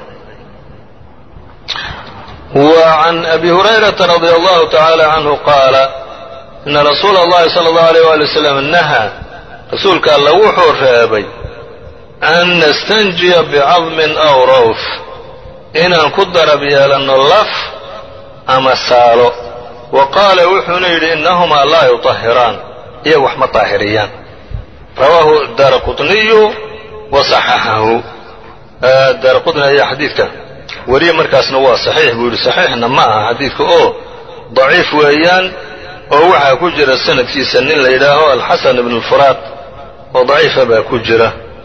wa can abi hurayrata radia allahu tacaala canhu qaala ina rasuula allahi sala allahu alayh waali wasalam nahaa rasuulka alla wuxuu reebay an nastanjiya bicadmin aw rawf inaan ku darab yeelanno laf ama saalo wa qaala wuxuuna yidhi innahumaa laa yutahiraan iyaga wax ma taahiriyaan rawaahu daara qutniyu wa saxaxahu daara qutni ayaa xadiidka weriye markaasna waa saxiix buu yidhi saxiixna ma aha xadiidka oo daciif weeyaan oo waxaa ku jira sanadkiisa nin la yidhaaho alxasan ibn alfuraad oo daciifa baa ku jira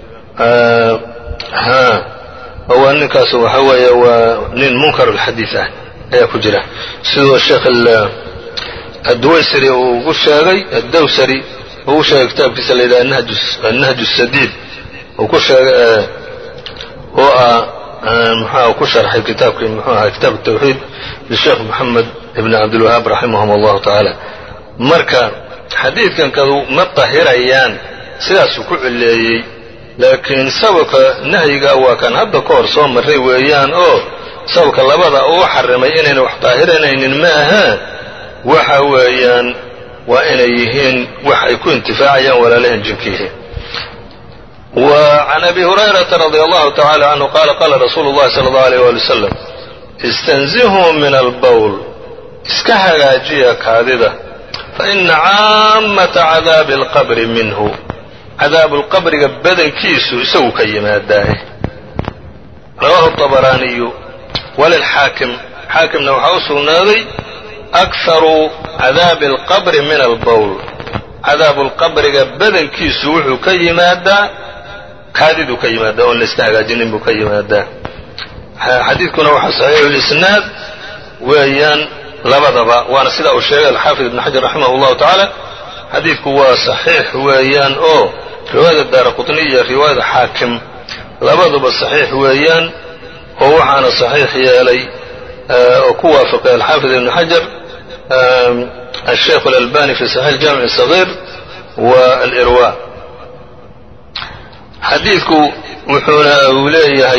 waa ninkaas waxa weeye waa nin munkar alxadiid ah ayaa ku jira sidoo sheekh adduwaysari uu ugu sheegay addawsari ugu sheegay kitaabkiisa la yidhaha annahj sadiid uu ku sheegay oo ah muxuah ku sharxay kitaabkii muxuu ahaa kitaab tawxiid lisheekh moxamed ibn cabdilwahaab raximahum allahu tacaala marka xadiidkan kadu ma tahirayaan sidaasuu ku cileeyey laakiin sababka nahyiga waa kan hadda ka hor soo marray weeyaan oo sababka labada uu xarimay inayna wax daahiranaynin ma ahaa waxa weeyaan waa inay yihiin wax ay ku intifaacayaan walaalahan jinkiihi wa can abi hurayrata radi allahu tacala canhu qaala qaala rasuulu llahi sala allahu aleyh wali wasalam istanzihuu min albowl iska hagaajiya kaadida fa ina caammata cadaabi alqabri minhu cadaabulqabriga badankiisu isagu ka yimaadaae rawaahu طabaraaniyu walilxaakim xaakimna waxaa u sugnaaday akharu cadaabi alqabri min albowl cadaabulqabriga badankiisu wuxuu ka yimaadaa kaadiduu ka yimaadaa oon layska hagaajinin buu ka yimaadaa xadiidkuna waxaa saxiixu lisnaad weeyaan labadaba waana sidaa uu sheegay alxaafid ibn xajar raximah اllahu tacaala xadiidku waa saxiix weeyaan oo riwaayada daara qutni iyo riwaayada xaakim labaduba saxiix weeyaan oo waxaana saxiix yeelay oo ku waafaqay alxaafid ibn xajar الشhيkh الألباني في صحيح الجامع الصغير والإrواء xadiidku wuxuuna uu leeyahay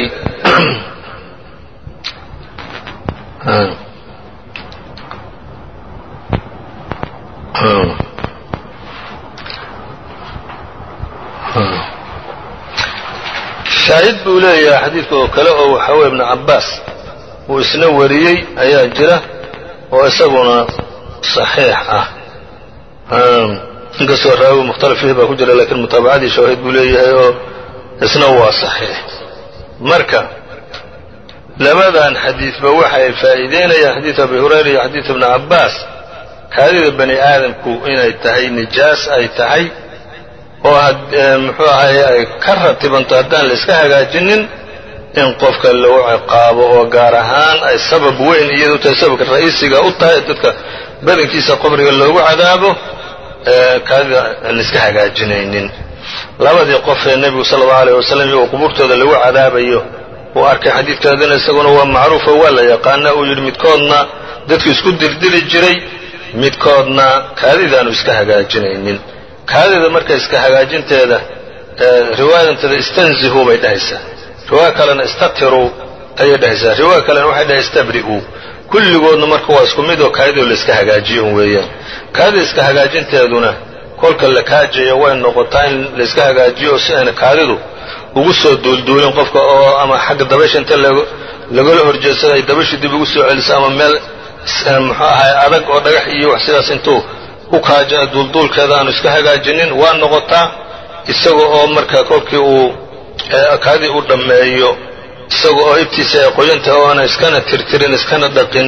shaahid buu leeyahay xadiidka oo kale oo waxa weye ibnu cabaas uu isna wariyey ayaa jira oo isaguna صaxiix ah inkastoo raawi mukhtalaf fiih baa ku jira lakiin mutaabacadii shawaahid buu leeyahay oo isna waa صaxiix marka labadan xadiidba waxay faa'iideynayaan xadiid abi hurayra iyo xadiid ibni cabaas kaadida bani aadamku inay tahay nijaas ay tahay oo muxuu ahaye ay ka ratibanto haddaan la iska hagaajinin in qofka lagu ciqaabo oo gaar ahaan ay sabab weyn iyadu tahay sababka ra'iisiga u tahay dadka badankiisa qabriga loogu cadaabo kaadida aan iska hagaajinaynin labadii qof ee nebigu sala allahu alayh wasalam iyagoo qubuurtooda lagu cadaabayo uu arkay xadiidkaadina isaguna waa macruufo waa la yaqaana uu yidhi midkoodna dadku isku dildili jiray midkoodna kaadidaanu iska hagaajinaynin kaadida marka iska hagaajinteeda riwaayadanteeda istanzihuu bay dhahaysaa riwaaya kalena istatiruu ayay dhahaysaa riwaaya kalena waxay dhahay istabri'uu kulligoodna marka waa isku mid oo kaadidoo la iska hagaajiyo un weeyaan kaadida iska hagaajinteeduna kolka la kaajayo way noqotaa in la iska hagaajiyo si ayna kaadidu ugu soo duulduulin qofka oo ama xagga dabaysha inta lagala horjeedsada ay dabashu dib ugu soo celiso ama meel muxuu ahay adag oo dhagax iyo wax sidaas intuu u kaaja duulduulkeeda aanu iska hagaajinin waa noqotaa isaga oo marka kolkii uu kaadii u dhammeeyo isaga oo ibtiisa ay qoyanta oona iskana tirtirin iskana dhaqin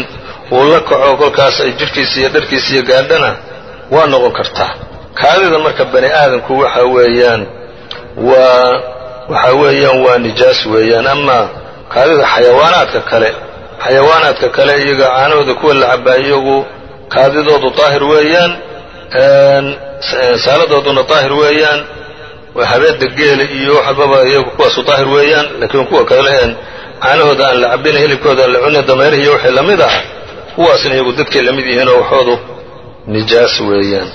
uu la kaco kolkaas ay jidhkiisa iyo dharkiisa iyo gaadhana waa noqon kartaa kaadida marka bani aadamku waxa weeyaan waa waxa weeyaan waa nijaas weeyaan ama kaadida xayawaanaadka kale xayawaanaadka kale iyaga caanahooda kuwa la cabaa iyagu kaadidoodu daahir weeyaan saaladooduna daahir weeyaan habeeda geela iyo waxbaba iyagu kuwaasu daahir weeyaan laakiin kuwa kale een caanahooda aan la cabin hilibkooda aan la cunin dameerihi iyo wixii lamid ah kuwaasna iyagu dadkay lamid yihiinoo waxoodu nijaas weeyaan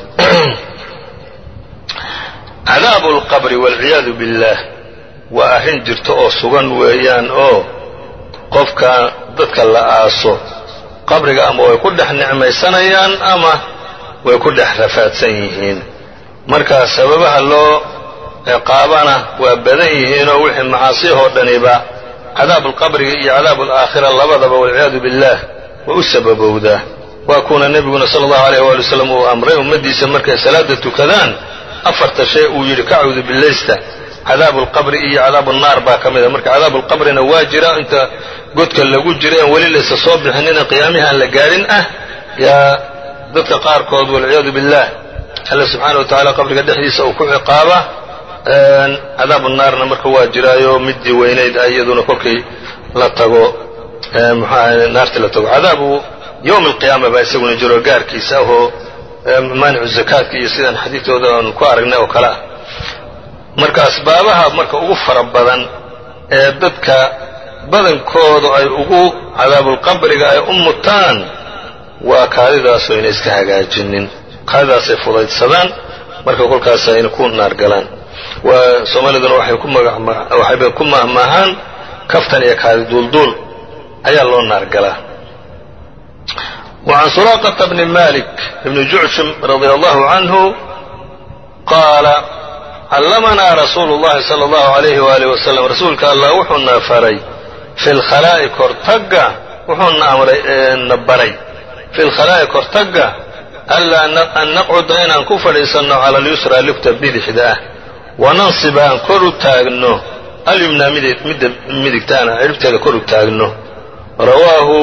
cadaabu lqabri waalciyaadu billaah waa arrin jirto oo sugan weeyaan oo qofka dadka la aaso qabriga ama way ku dhex nicmaysanayaan ama way ku dhex rafaadsan yihiin marka sababaha loo ciqaabana waa badan yihiinoo wixii macaasiyahoo dhaniba cadaabuulqabriga iyo cadaabuulaakhira labadaba walciyaadu billaah waa u sababowdaa waa kuuna nebiguna sala allahu alayh waali wasalam uu amray ummaddiisa markay salaada tukadaan afarta shay uu yidhi ka cawdu billaysta cadaabu alqabri iyo cadaabu nnaar baa ka mid a marka cadaabu alqabrina waa jira inta godka lagu jira en weli laysa soo bixinina qiyaamihi aan la gaadhin ah yaa dadka qaarkood walciyaadu billaah alla subxaana wa tacala qabriga dhexdiisa uu ku ciqaaba cadaabu naarna marka waa jiraayo middii weynayd ah iyaduna kolkay la tago muxuaha naartii la tago cadaabu yowmi alqiyaama baa isaguna jiro gaarkiisa ahoo maanicu zakaadka iyo sidaan xadiidtooda aan ku aragnay oo kale ah marka asbaabaha marka ugu fara badan ee dadka badankoodu ay ugu cadaabulqabriga ay u mutaan waa kaadidaas ayna iska hagaajinin kaadidaasay fudaydsadaan marka kolkaas ayna ku naar galaan waa soomaaliduna waxay ku waxayba ku mahmaahaan kaftan iyo kaadi duulduul ayaa loo naar galaa وعن سراقة بن مالك بن جعشم رضي الله عنه قال علمنا رsuل اللhi صلى الله عليه وaله وسلم rasuulka allah wuxuuna faray في الkhalaaءi kortaga wuxuuna amrayna baray في الkhalaaءi kortaga أlaa an naqcuda inaan ku fadhiisanno calى اليusrى lugta bidixda ah wanansib aan kor u taagno alyumna midda midigtaana ciribteeda kor u taagno rawaahu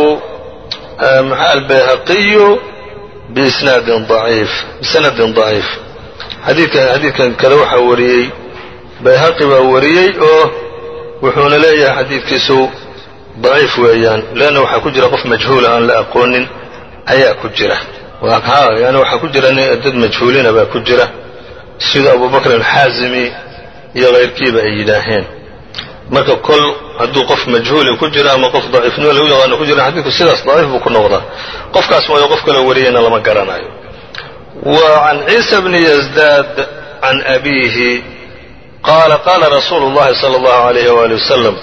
albayhaqiyu biisnaadin ضaciif bisanadin ضaciif xadiidkan xadiidkan kada waxaa wariyey bayhaqi baa wariyey oo wuxuuna leeyahay xadiidkiisu daciif weeyaan leanna waxaa ku jira qof majhuula aan la aqoonin ayaa ku jira yani waxaa ku jira dad majhuulina baa ku jira sida abubakr alxaazimi iyo kayrkiiba ay yidhaaheen marka kol hadduu qof majhuuli ku jiro ama qof daciifnimo lagu yaqaano ku jira xadiidku sidaas daciif buu ku noqdaa qofkaas waayo qof kaloo wariyeyna lama garanayo وعن عيسى بن يزداد عن أبيه قال قال رsuuل اللhi صلى الله عليه وaلي وسلم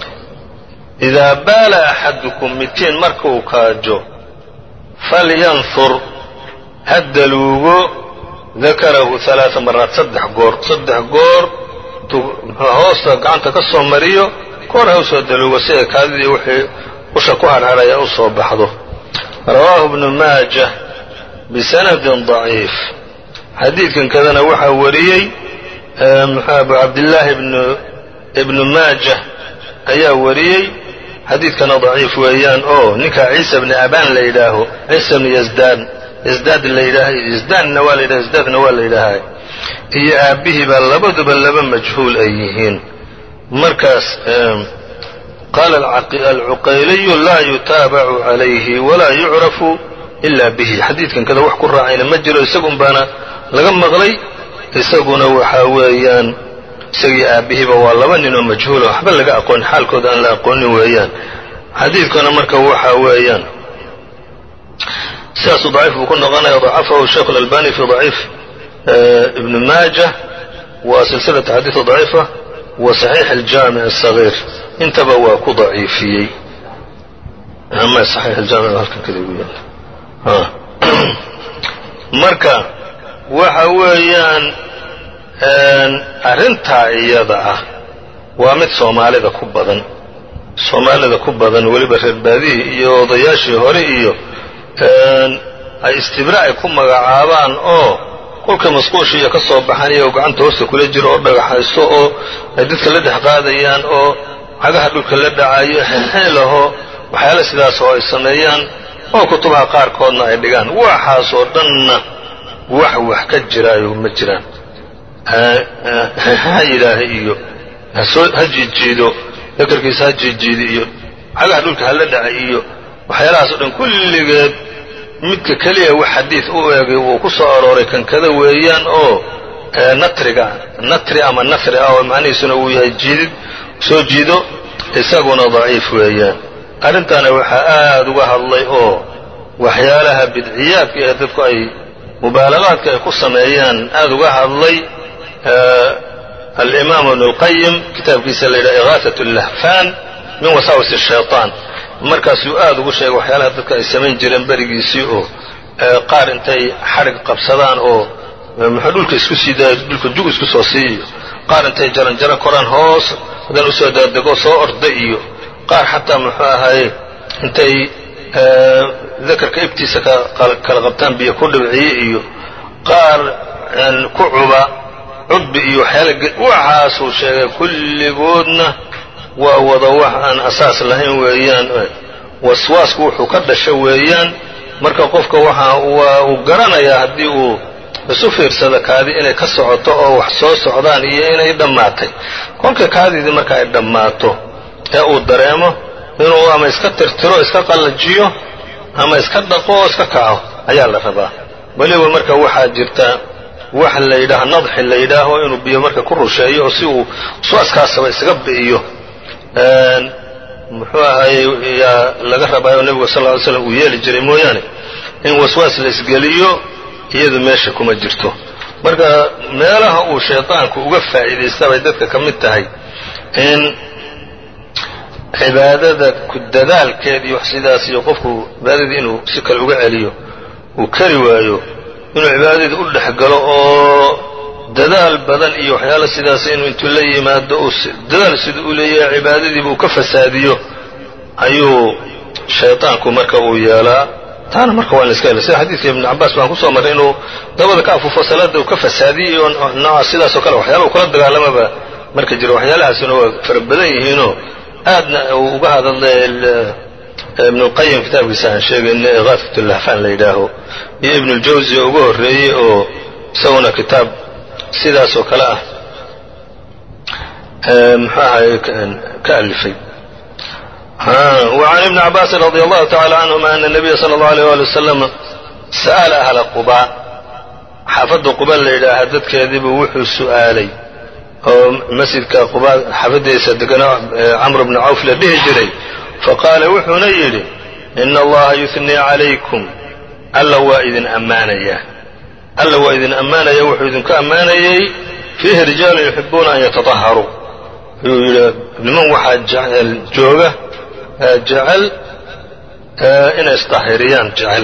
إذا baal أxadكم midkiin markuu kaajo falyanfur ha daluugo dakarahu ثaلaaثa maraat saddex goor saddex goor hoosta gacanta ka soo mariyo koor ha usoo daluugo si ay kaadidii wixii usha ku harharaya u soo baxdo rawaahu بن maaجة bisanadin daciif xadiidkan kadana waxaa wariyey abu cabdillaahi ibnu maajah ayaa wariyey xadiidkana daciif weeyaan oo ninkaa ciisa bni abaan la yidhaaho ciisa bni yasdaan yasdaad la yidhaah yasdaanna waa la yidhaha yasdaadna waa la yidhaahaa iyo aabbihii baa labaduba laba majhuul ay yihiin markaas qaala alcuqayliyu laa yutaabacu calayhi walaa yucrafu ila bihi xadiidkan kada wax ku raacayna ma jiro isagun baana laga maqlay isaguna waxaa weeyaan isagii aabbihiiba waa laba nin oo majhuula waxba laga aqoon xaalkooda aan la aqoonin weeyaan xadiidkuna marka waxaa weeyaan sidaasuu daciif buu ku noqonaya dacafahu sheikh اlalbani fi daciif ibn maajah wa silsilata xadiida daciifa wa saxiix aljaamic الصagiir intaba waa ku daciifiyey ama saxiix aljaamic halkan kada ugu yaala marka waxa weeyaan arrintaa iyada ah waa mid soomaalida ku badan soomaalida ku badan weliba reer baadihii iyo odayaashii hore iyo ay istibraaci ku magacaabaan oo kolka masquushiiyo ka soo baxanaya oo gacanta hoosta kula jiro oo dhagaxayso oo ay dadka la dhex qaadayaan oo cagaha dhulka la dhacayo xeelaho waxyaala sidaas oo ay sameeyaan oo kutubaha qaarkoodna ay dhigaan waxaasoo dhanna wax wax ka jiraayo ma jiraan ha yidhaaha iyo ha jiijiido dakarkiisa ha jiijiido iyo cagaha dhulka hala dhaca iyo waxyaalahaas o dhan kulligeed midka keliya wax xadiid u eegay wuu ku soo arooray kankada weeyaan oo natriga natri ama nafri ah oo macnihiisuna uu yahay jiidid soo jiido isaguna daciif weeyaan arrintaana waxaa aada uga hadlay oo waxyaalaha bidciyaadka ee dadku ay mubaalagaadka ay ku sameeyaan aada uga hadlay alimaam ibnu اlqayim kitaabkiisa la yidhaha igaaثaة اllahfan min wasaawis الshayطaan markaasuu aada ugu sheegay waxyaalaha dadka ay samayn jireen berigiisii oo qaar intay xadhig qabsadaan oo muxuu dhulka isku sii daaya dhulka jug isku soo siiyo qaar intay jaranjaro koraan hoos haddana usoo daadego soo orda iyo qaar xataa muxuu ahaye intay dakarka ibtiisa kala qabtaan biyo ku dhibciye iyo qaar ku cuba cudbi iyo waxyaala waxaasuu sheegay kulligoodna waa wada wax aan asaas lahayn weeyaan waswaasku wuxuu ka dhasho weeyaan marka qofka waxa waa uu garanayaa haddii uu isu fiirsado kaadi inay ka socoto oo wax soo socdaan iyo inay dhammaatay kolka kaadidii marka ay dhammaato ee uu dareemo inuu ama iska tirtiro iska qallajiyo ama iska dhaqo oo iska kaco ayaa la rabaa weliba marka waxaa jirta wax la yidhaaha nadxi la yidhaaho inuu biyo marka ku rusheeyo oo si uu waswaaskaasaba isaga bi'iyo muxuu ahaye yaa laga rabaayo nebigu sal ly slam uu yeeli jiray mooyaane in waswaas la isgeliyo iyadu meesha kuma jirto marka meelaha uu shaydaanku uga faa'iidaysta bay dadka ka mid tahay in cibaadada ku dadaalkeed iyo wax sidaas iyo qofku cibaadadii inuu si kale uga celiyo uu kari waayo inuu cibaadadii u dhex galo oo dadaal badan iyo waxyaala sidaas inuu intuu la yimaado uu dadaal siduu u leeyahay cibaadadiiba uu ka fasaadiyo ayuu shaydaanku marka uu yeelaa taana marka waa in la iska hela sida xadiidka ibnu cabaas baan kusoo marray inuu dabada ka afuufo salaada uu ka fasaadiyey oo nooca sidaasoo kale waxyaala uu kula dagaalamaba marka jiro waxyaalahaasina waa fara badan yihiinoo aadna uu uga hadlay ibnu lqayim kitaabkiisa aan sheegayna igaafat lahfaan la yidhaaho iyo ibnu ljawzi oo uga horreeyey oo isaguna kitaab sidaas oo kale ah muxuu ahay ka alifay وعn iبن cabاasi رضي الله تعالى عنهma أن النبya صلى الله عليه ولي وسلم sأل أهلa qubا xaafadda quba la yidhaaha dadkeediibuu wuxuu su'aalay oo masjidka quba xaafaddiisa deganaa camr bn cawf la dhihi jiray faqaala wuxuuna yidhi إن اllaha yuثني عalayكم alla waa idin ammaanaya alla waa idin ammaanaya wuxuu idinku ammaanayey fiihi rijaalu yuxibuuna an yataطaharuu ayuu yidhi niman waxaa jooga jecel inay isطahiriyaan jecel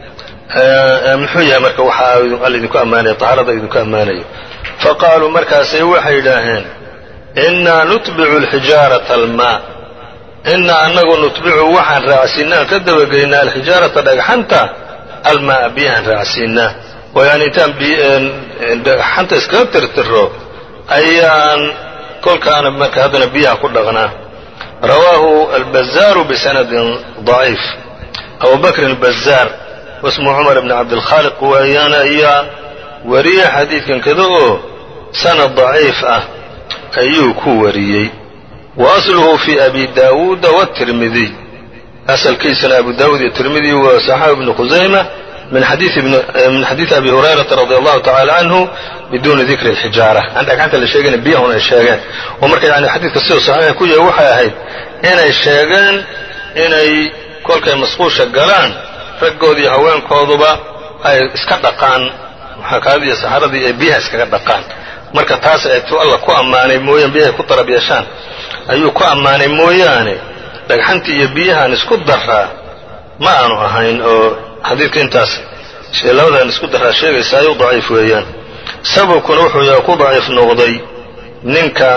muxuu yahay marka waxaa alla idinku ammaanaya طahaarada idinku ammaanayo faqaaluu markaasay waxay yidhaaheen inaa nutbicu اlxijaaraةa almaa inaa anagu nutbicu waxaan raacsiinaa ka dabageynaa alxijaarata dhagxanta almaa biyahaan raacsiinaa oo yani intaan dhagxanta iskaga tirtiro ayaan kolkaana marka haddana biyaha ku dhaqnaa rawaahu albazaaru bisanadin ضaciif abu bakr albazaar wasmu cumar bni cabdilkhaaliq weeyaan ayaa wariye xadiidkan kada oo sanad daciif ah ayuu ku wariyey wa asluhu fi abi daawuuda wاtirmidiy asalkiisana abu daawuud iyo tirmidi wa saxaabi ibnu khusayma min xadiidi abi hurayrata radi allahu tacala canhu biduuni dikri اlxijaara aan dhagxanta la sheegayna biyahun ay sheegeen oo marka yani xadiidka siduu saxiixa ku yahay waxay ahayd inay sheegeen inay kolkay masquusha galaan raggoodii haweenkooduba ay iska dhaqaan kaadiiyo saxaradii ay biyaha iskaga dhaqaan marka taas ay tu alla ku ammaanay mooyaan biyahay ku darab yeeshaan ayuu ku ammaanay mooyaane dhagxantii iyo biyahaan isku daraa ma aanu ahayn oo xadiidka intaas labadan isku daraa sheegaysaayo daciif weeyaan sababkuna wuxuu yahay ku daciif noqday ninka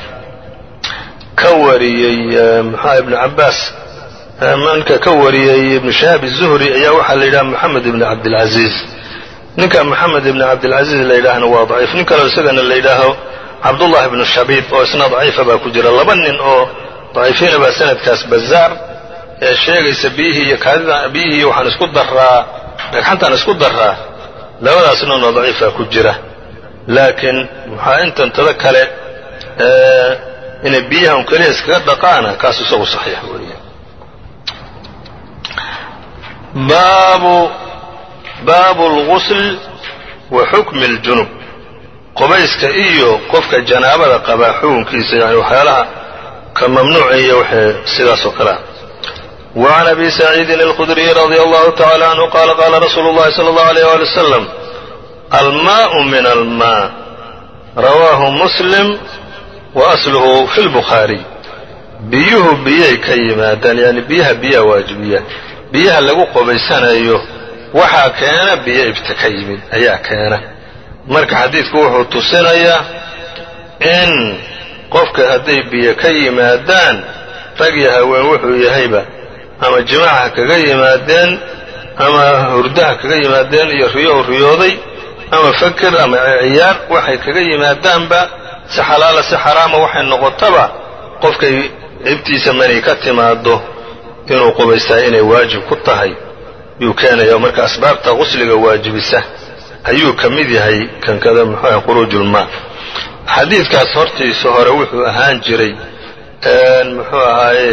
ka wariyey muxua ibnu cabbaas ninka ka wariyey ibnu shahaab الzuhri ayaa waxaa la yidhaha moxamed ibn cabdilcaziiz ninka moxamed ibn cabdilcaziiz la yidhaahna waa daciif nin kaleo isagana la yidhaaho cabdullahi ibnu shabiib oo isna daciifa baa ku jira laba nin oo daciifiina baa sanadkaas bazaar ee sheegaysa biyihii iyo kaadida biyihii waxaan isku daraa dhagxantaan isku daraa labadaas noonoo daciifa ku jira laakiin maxaa intan tada kale inay biyahan keliya iskaga dhaqaana kaas isagu saxiix weeye baabu baabu اlgusl wa xukmi اljunub qubayska iyo qofka janaabada qabaa xukunkiisa yani waxyaalaha ka mamnuuca iyo waxay sidaas oo kale ah وعn أbي سعيidi الخdري رضي الله تعالى عنه qال qاla رsuل الlahi صلى الله عليه ولي وسلم almاء min الmاء rawaahu msلم وأslhu fi الbخaarي biyuhu biyay ka yimaadaan yani biyaha biyaa waajibiya biyaha lagu qubaysanayo waxaa keena biyo ibta ka yimid ayaa keena marka xadiidku wuxuu tusinayaa in qofka hadday biyo ka yimaadaan rag iyo haween wuxuu yahayba ama jimaaca kaga yimaadeen ama hurdaha kaga yimaadeen iyo riyo riyooday ama fakir ama ciyaar waxay kaga yimaadaanba si xalaala si xaraama waxay noqotaba qofkay cibtiisa mani ka timaado inuu qubaystaa inay waajib ku tahay yuu keenaya marka asbaabta qusliga waajibisa ayuu ka mid yahay kankada muxuuah quruujulmaa xadiidkaas hortiisa hore wuxuu ahaan jiray muxuu ahaaye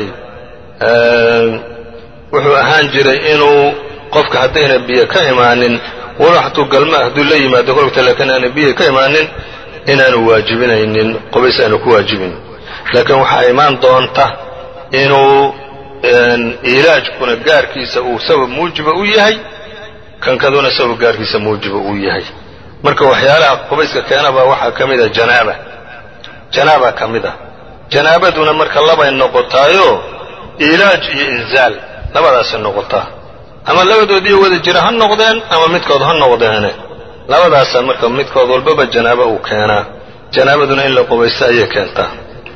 wuxuu ahaan jiray inuu qofka haddayna biyo ka imaanin walo hatuu galma hadduu la yimaado kolkta laakiin aana biyo ka imaanin inaanu waajibinaynin qubays aanu ku waajibin laakiin waxaa imaan doonta inuu ilaajkuna gaarkiisa uu sabab muujiba u yahay kankaduna sabab gaarkiisa muujiba uu yahay marka waxyaalaha qubayska keenabaa waxaa ka mid a janaaba janaaba ka mid a janaabaduna marka labay noqotaayo ilaaj iyo inzaal labadaasay noqotaa ama labadoodiiyo wada jira ha noqdeen ama midkood ha noqdeene labadaasa marka midkood walbaba janaaba uu keenaa janaabaduna in la qubaysto ayay keentaa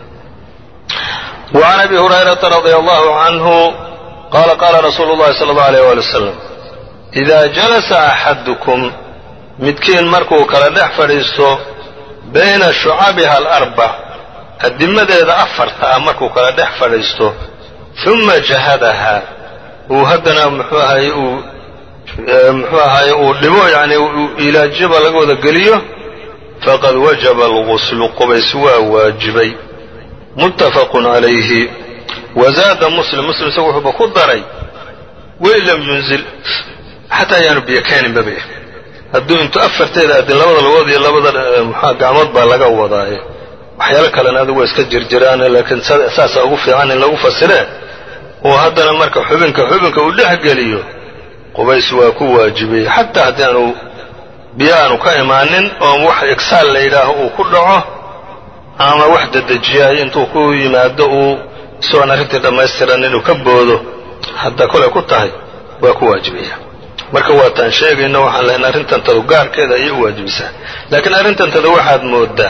وعn أbي هuريرaةa رضي الله عنه qال qاla رsuuل الlahi صلى الله عليه ولي وسلم إida جلسa أxadكم midkiin markuu kala dhex fadhiisto bayna شhucabiha الأربع adimadeeda afarta ah markuu kala dhex fadhiisto ثuma jahadaha uu haddana mxuu ahaye uu mxuu ahaye uu dhibo yani ilaajyaba laga wada geliyo faqad wajaba الغusl qubays waa waajibay muttafaqun calayhi wazaada muslim muslim isagu wuxuuba ku daray wain lam yunzil xataa ayaanu biyo keeninbaba hadduu intu afarteeda adin labada lugood iyo labada mxua gacmood baa laga wadaaye waxyaalo kalena adigu waa iska jirjiraane laakiin saasaa ugu fiican in lagu fasiree oo haddana marka xubinka xubinka uu dhex geliyo qubays waa ku waajibiyey xataa haddii aanu biyo aanu ka imaanin oo wax igsaal la yidhaaho uu ku dhaco ama wax dedejiyaay intuu ku yimaado uu isagoon arrintii dhammaystiran inuu ka boodo hadda kolay ku tahay waa ku waajibaya marka waataan sheegayno waxaan lahayn arrintantadu gaarkeeda ayay u waajibisaa laakiin arrintantada waxaad moodaa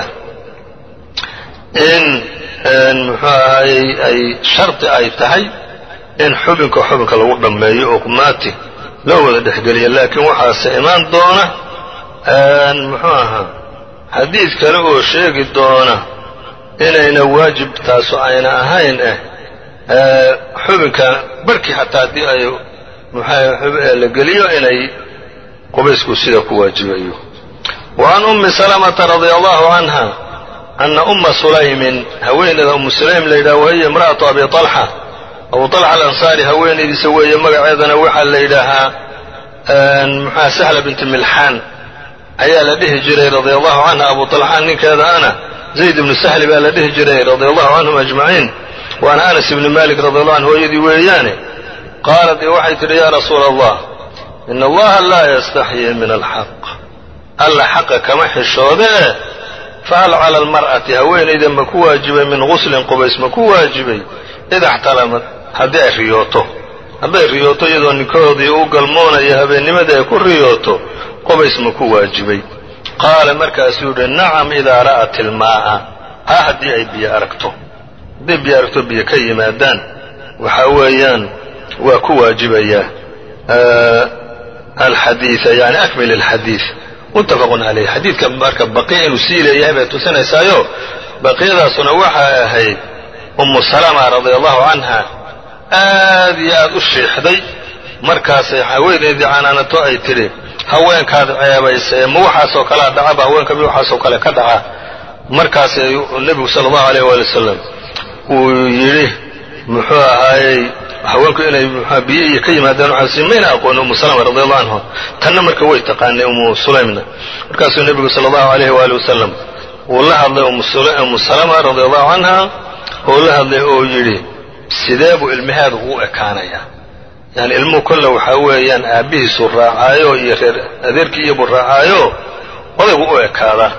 in muxuu ahayey ay shardi ay tahay in xubinka xubinka lagu dhammeeyo oo qumaati loo wada dhexgeliya laakiin waxaase imaan doona muxuu ahaa xadiid kale oo sheegi doona inayna waajib taasu ayna ahayn eh xubinka barhkii xataa haddii ay muxaa la geliyo inay qubaysku sida ku waajibayo wa can ummi salamata radia allahu canha ana umma sulaymin haweeneyda ummu sulaym la yidhaha wahiya imra'atu abi طalxa abu طalxa alansaari haweenaydiisa weeye magaceedana waxaa la yidhaahaa muxua sahla binti milxaan ayaa la dhihi jiray radia allahu canha abu طalxaan ninkeeda ana zayd ibnu sahli baa la dhihi jiray radia allahu canhum ajmaciin waana anas ibni malik radi allahu anhu hooyadii weeyaane qaalat ee waxay tidhi yaa rasuula allah ina allaha laa yastaxyii min alxaq alla xaqa kama xishoodee fahal cala almar'ati haweenayda ma ku waajibay min guslin qubays ma ku waajibay ida xtalamad haddii ay riyooto hadday riyooto iyadoo ninkoodii u galmoonaya habeennimadii ay ku riyooto qubays ma ku waajibay qaala markaasuu yidhi nacam idaa ra'at ilmaa'a ha haddii ay biyo aragto hadday biyo aragto biyo ka yimaadaan waxaa weeyaan waa ku waajibayaa alxadiia yani akmil alxadiid muttafaqun calayh xadiidka marka baqiya inuu sii leeyahay bay tusinaysaayo baqiyadaasuna waxay ahayd ummu salama radia allahu canha aad iyo aad u shiixday markaasay haweenaydii canaanato ay tidhi haweenkaad ceebaysae ma waxaasoo kalea dhacaba haweenka mi waxaasoo kale ka dhaca markaasay nebigu sala allahu alayh waali wasalam uu yidhi muxuu ahaayey haweenku inay mxua biyo iyo ka yimaadaan waxaasi mayna aqooni umu salama radi allahu canhu tanna marka way taqaanay umu sulaymna markaasuu nebigu sala allahu alayh waali wasalam uu la hadlay umu salama radi allahu canha oo la hadlay oo yidhi sidee buu ilmaheeda ugu ekaanayaa yani ilmuhu kolle waxaa weeyaan aabbihiisuu raacaayo iyo reer adeerkii iyobuu raacaayo odaygu u ekaadaa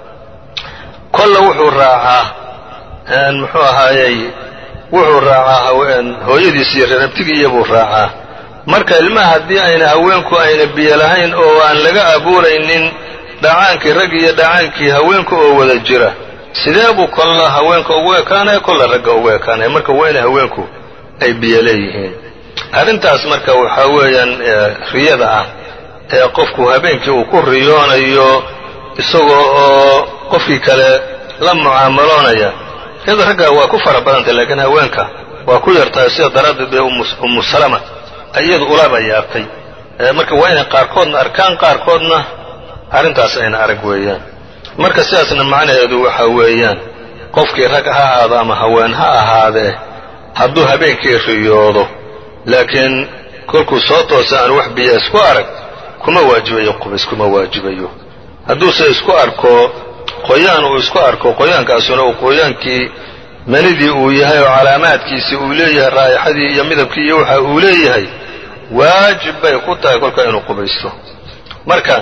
kolle wuxuu raacaa muxuu ahaayey wuxuu raacaa hooyadiis iyo reer abtigii iyobuu raacaa marka ilmaha haddii ayna haweenku ayna biyo lahayn oo aan laga abuuraynin dhacaankii rag iyo dhacaankii haweenka oo wada jira sidee buu kolla haweenka ugu ekaanaya kolla ragga ugu ekaanaya marka waa inay haweenku ay biyo leeyihiin arrintaas marka waxaa weeyaan riyada ah ee qofku habeenkii uu ku riyoonayo isagoo oo qofkii kale la mucaamaloonaya riyada ragga waa ku fara badantay laakiin haweenka waa ku yartahay sida daraaddeed bee ummu salama iyadu ulaba yaabtay marka waa inay qaarkoodna arkaan qaarkoodna arrintaas ayna arag weeyaan marka sidaasna macnaheedu waxa weeyaan qofkii rag ha ahaado ama haween ha ahaadee hadduu habeenkii riyoodo laakiin kolkuu soo toosa aan wax biyo isku arag kuma waajibayo qubays kuma waajibayo hadduuse isku arko qoyaan uu isku arko qoyaankaasuna uu qoyaankii manidii uu yahay oo calaamaadkiisii uu leeyahay raa'ixadii iyo midabkii iyo waxa uu leeyahay waajib bay ku tahay kolka inuu qubaysto marka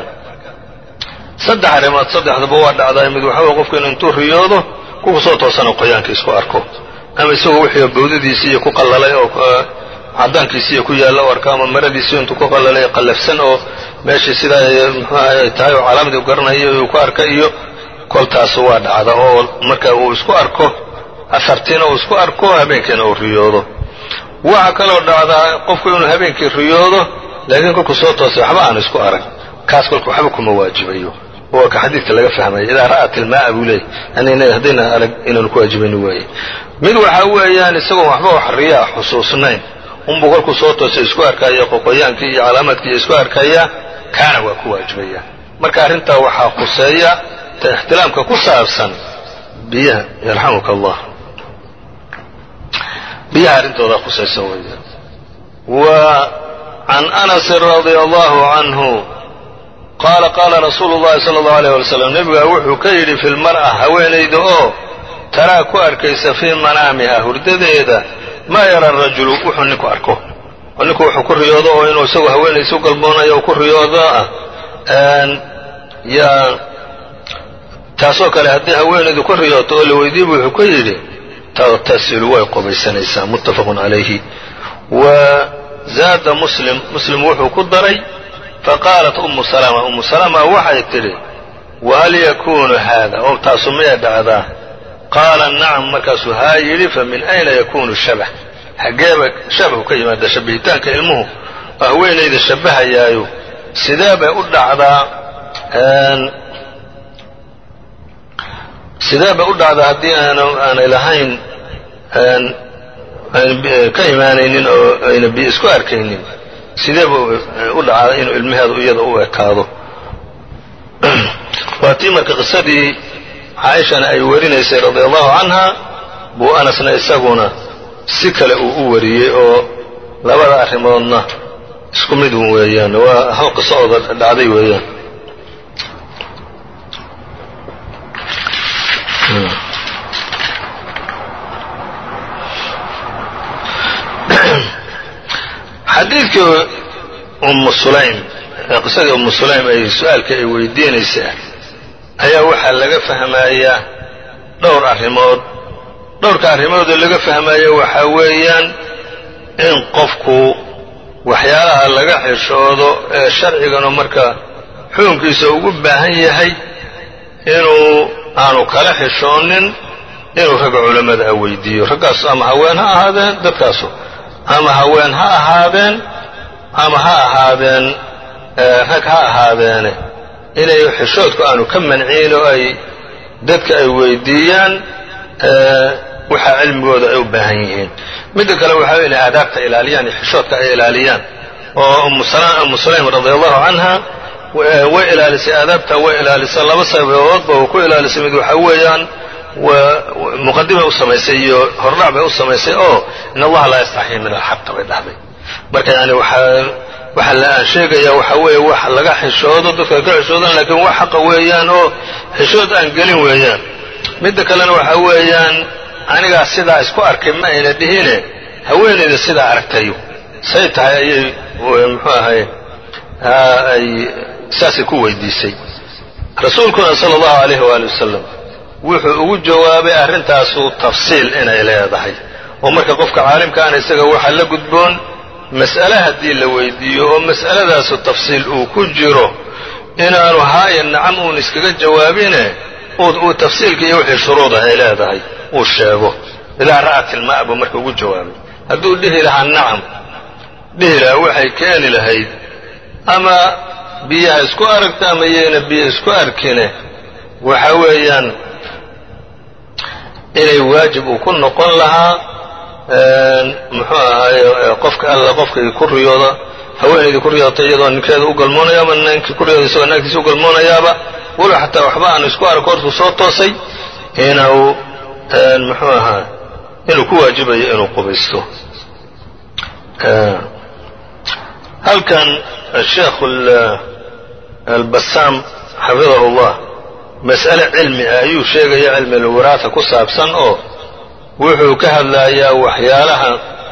saddex arrimood saddexdaba waa dhacdaa mid waxa weye qofku inu intuu riyoodo kuku soo toosana qoyaanka isku arko ama isagoo wixii bawdadiisii iyo ku qallalay oo cadaankiisiiyo ku yaalla u arko ama maradiisii intuu ku qallalay qallafsan oo meeshii sidaa muxuu ahay ay tahay oo calaamadii u garanayo uu ku arka iyo koltaas waa dhacda oo marka uu isku arko asartiina uu isku arko habeenkiina uu riyoodo waxaa kaloo dhacdaa qofku inuu habeenkii riyoodo laakiin kolkuu soo toosay waxba aan isku arag kaas kolka waxba kuma waajibayo waa ka xadiidka laga fahmaya idaa ra'at ilmaaa buu leeyay yani haddayna arag inaanu ku waajibayni waaye mid waxaa weeyaan isagoon waxba wax riyaa xusuusnayn unbuu kolkuu soo toosay isku arkaya qoqoyaankii iyo calaamaadkii isku arkaya kaana waa ku waajibaya marka arrintaa waxaa khuseeya ta ixtilaamka ku saabsan biyaha yarxamuka allah biyaha arrintoodaa khusaysa weeyaan wa can anasin radia allahu canhu qaala qaala rasuulu llahi sala allahu alayh wala slam nebigaa wuxuu ka yidhi fi lmar'a haweenayda oo taraa ku arkaysa fii manaamiha hurdadeeda maa yara rajulu wuxuu ninku arko oo ninku wuxuu ku riyoodo oo inuu isagoo haweenaysa u galmoonayo ku riyoodo ah yaa taasoo kale haddii haweenaydu ku riyooto oo la weydiibu wuxuu ku yidhi tagtasilu way qubaysanaysaa muttafaqun calayhi wa zaada muslim muslim wuxuu ku daray faqaalat umu salama umu salama waxay tidhi wahal yakuunu haada oo taasu maya dhacdaa qaala nacam markaasuu haa yidhi fa min ayna yakunu shabah xaggeeba shabahu ka yimaada shabihitaanka ilmuhu oo haweenayda shabbahayaayo sidee bay u dhacdaa sidee bay u dhacdaa haddii aanay lahayn ka imaanaynin oo ayna biyo isku arkaynin sidee buu u dhacdaa inuu ilmaheedu iyada u ekaado waa tii marka qisadii caaishana ay warinaysay radia allahu canha buu anasna isaguna si kale uu u wariyey oo labada arrimoodna isku mid un weeyaan waa hal qiso ooda dhacday weeyaan xadiidkii ummu sulaym qisadii ummu sulaym ay su-aalka ay weydiinaysaa ayaa waxaa laga fahmayaa dhowr arrimood dhowrka arrimoodoo laga fahmaya waxaa weeyaan in qofku waxyaalaha laga xishoodo ee sharciganu marka xukunkiisa ugu baahan yahay inuu aanu kala xishoonin inuu ragga culammada a weydiiyo raggaas ama haween ha ahaadeen dadkaasu ama haween ha ahaadeen ama ha ahaadeen rag ha ahaadeene inay xishoodku aanu ka manciin oo ay dadka ay weydiiyaan waxa cilmigooda ay u baahan yihiin midda kale waxa inay aadaabta ilaaliyaan iyo xishoodka ay ilaaliyaan oo umu sulaym radi allahu canha way ilaalisay aadaabta way ilaalisay laba sababoodba uu ku ilaalisay mid waxa weeyaan muqadimay u samaysay iyo hordhac bay u samaysay oo in allaha laa yastaxyi min alxaqa bay dhahday marka yani waxaa waxa la aan sheegaya waxa weeye wax laga xishoodo dadka ka xishoodan laakiin wax xaqa weeyaan oo xishood aan gelin weeyaan midda kalena waxa weeyaan anigaa sidaa isku arkay ma ayna dhihine haweenayda sidaa aragtayo say tahay ayay muxuu ahay ay saasay ku weydiisay rasuulkuna sala allahu alayh waali wasalam wuxuu ugu jawaabay arrintaasu tafsiil inay leedahay oo marka qofka caalimkaana isaga waxaa la gudboon mas'ale haddii la weydiiyo oo mas'aladaasu tafsiil uu ku jiro inaanu haaya nacam uun iskaga jawaabine uu tafsiilka iyo wixii shuruuda ay leedahay uu sheego idaa ra'at ilmaa buu marka ugu jawaabay hadduu dhihi lahaa nacam dhihi lahaa waxay keeni lahayd ama biyaha isku aragta ama yayna biyo isku arkine waxa weeyaan inay waajib uu ku noqon lahaa muxuu ahaaye qofka alla qofkii ku riyooda haweenaydii ku riyoota iyadoo ninkeeda u galmoonaya ama ninkii ku riyooda isagoo naagtiisa u galmoonayaaba walow xataa waxba aanu isku arko hortuu soo toosay inuu muxuu ahaa inuu ku waajibayo inuu qubaysto halkan sheekh albasaam xafidahu llah mas'ale cilmi ah ayuu sheegaya cilmi alwiraasa ku saabsan oo wuxuu ka hadlayaa waxyaalaha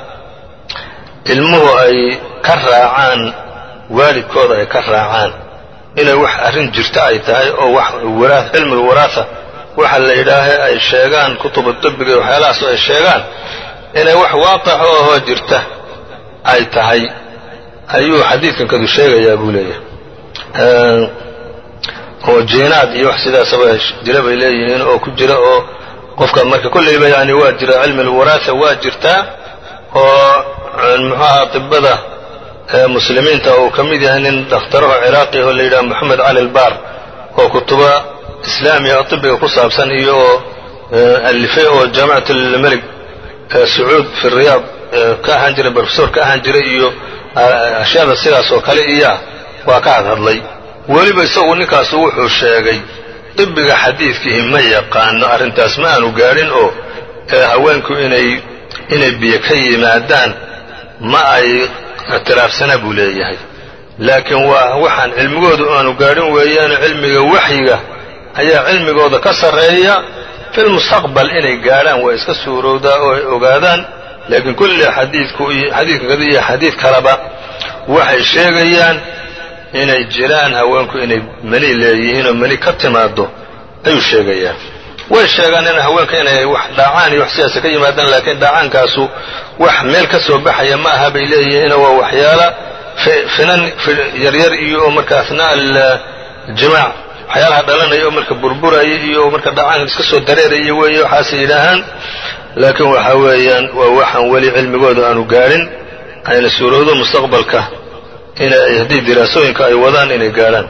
ilmuhu ay ka raacaan waalidkooda ay ka raacaan inay wax arrin jirta ay tahay oo wax cilmi alwiraasa waxa la yidhaaha ay sheegaan kutuba dabbiga iyo waxyaalahaas ay sheegaan inay wax waaqixo ahoo jirta ay tahay ayuu xadiidkan kadu sheegayaa buu leeyahay oo jiinaad iyo wax sidaasaba jira bay leeyihiin oo ku jira oo qofka marka kollayba yani waa jira cilmi alwaraasa waa jirtaa oo muxuaha atibada muslimiinta uu ka mid yahay nin dakhtaraho ciraaqi oo la yidhaha moxamed cali albaar oo kutuba islaamiya oo tibiga ku saabsan iyo oo alifay oo jaamicat almelig sacuud fi riyaad ka ahaan jiray brofesor ka ahaan jiray iyo ashyaada sidaas oo kale iya waa ka hadhadlay weliba isagu ninkaasu wuxuu sheegay dibiga xadiidkiihi ma yaqaano arrintaas ma aanu gaadhin oo haweenku inay inay biyo ka yimaadaan ma ay ictiraafsana buu leeyahay laakiin waa waxaan cilmigoodu aanu gaadhin weeyaane cilmiga waxyiga ayaa cilmigooda ka sarreeya fi lmustaqbal inay gaadhaan waa iska suurowdaa oo ay ogaadaan laakiin kulli xadiidku xadiidka kada iyo xadiid kaleba waxay sheegayaan inay jiraan haweenku inay mani leeyihiin oo mani ka timaado ayuu sheegayaa way sheegaan in haweenka inay wax dhaacaan iyo wax sidaasa ka yimaadaan laakiin dhaacaankaasu wax meel ka soo baxaya ma aha bay leeyihiin waa waxyaala finan yaryar iyo oo marka athnaa aljimaac waxyaalaha dhalanaya oo marka burburaya iyo marka dhacaanka iska soo dareeraya weeye waxaasay yidhaahaan laakiin waxa weeyaan waa waxaan weli cilmigooda aanu gaadhin ayna suurowdo mustaqbalka inay haddii diraasooyinka ay wadaan inay gaadhaan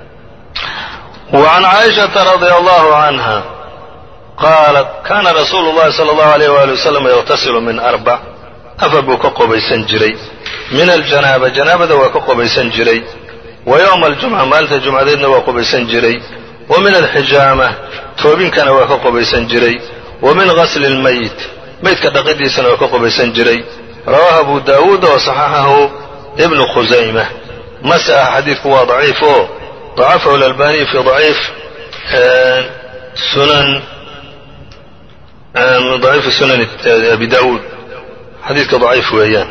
وعn caaئiشhaةa رadي الله عanهa qaalat kana rasuulu الlahi slى الlaه عalيه وaلي وsلم yغtasilu min أربع afar buu ka qobaysan jiray min aljanaaba janaabada waa ka qobaysan jiray wa yowma aljumca maalinta jumcadeedna waa qobaysan jiray wa min alxijaama toobinkana waa ka qobaysan jiray wa min gasli اlmayit meydka dhaqidiisana waa ka qobaysan jiray rawaahu abu daawuud wa صaxaxahu ibnu khusayma mase ah xadiidku waa daciif oo dacafahu اlalbaniy fi daciif sunan daciifi sunan abi daawuud xadiidka daciif weeyaan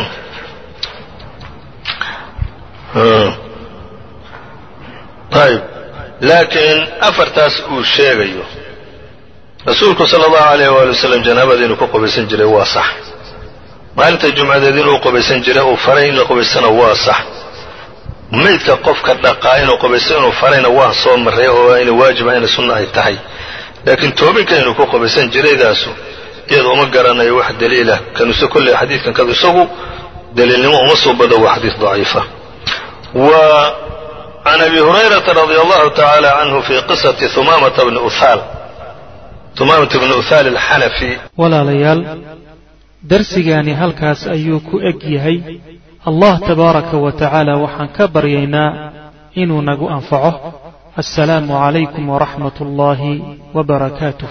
ayb laakiin afartaas uu sheegayo rasuulku sala allahu alayh waali wasalam janaabada inuu ka qobaysan jiray waa sax maalinta jumcadeed inuu qobaysan jiray uu faray in la qobaysana waa sax maydka qofka dhaqaa inuu qobaysto inuu farayna waa soo marray oo ina waajiba ina sunna ay tahay laakiin toobinka inuu ku qobaysan jiraydaasu iyada uma garanayo wax daliilah kanuse kolley xadiidkan kadu isagu daliilnimo uma soo bado waa xadiid daciifa wa can abi hurayrata radi allahu tacaala canhu fi qisati humamata bni uhaal tumaamatu bnu uhaal alxanafi walaalayaal darsigaani halkaas ayuu ku eg yahay allah tabaaraka wa tacaala waxaan ka baryaynaa inuu nagu anfaco assalaamu calaykum waraxmat ullaahi wbarakaatuh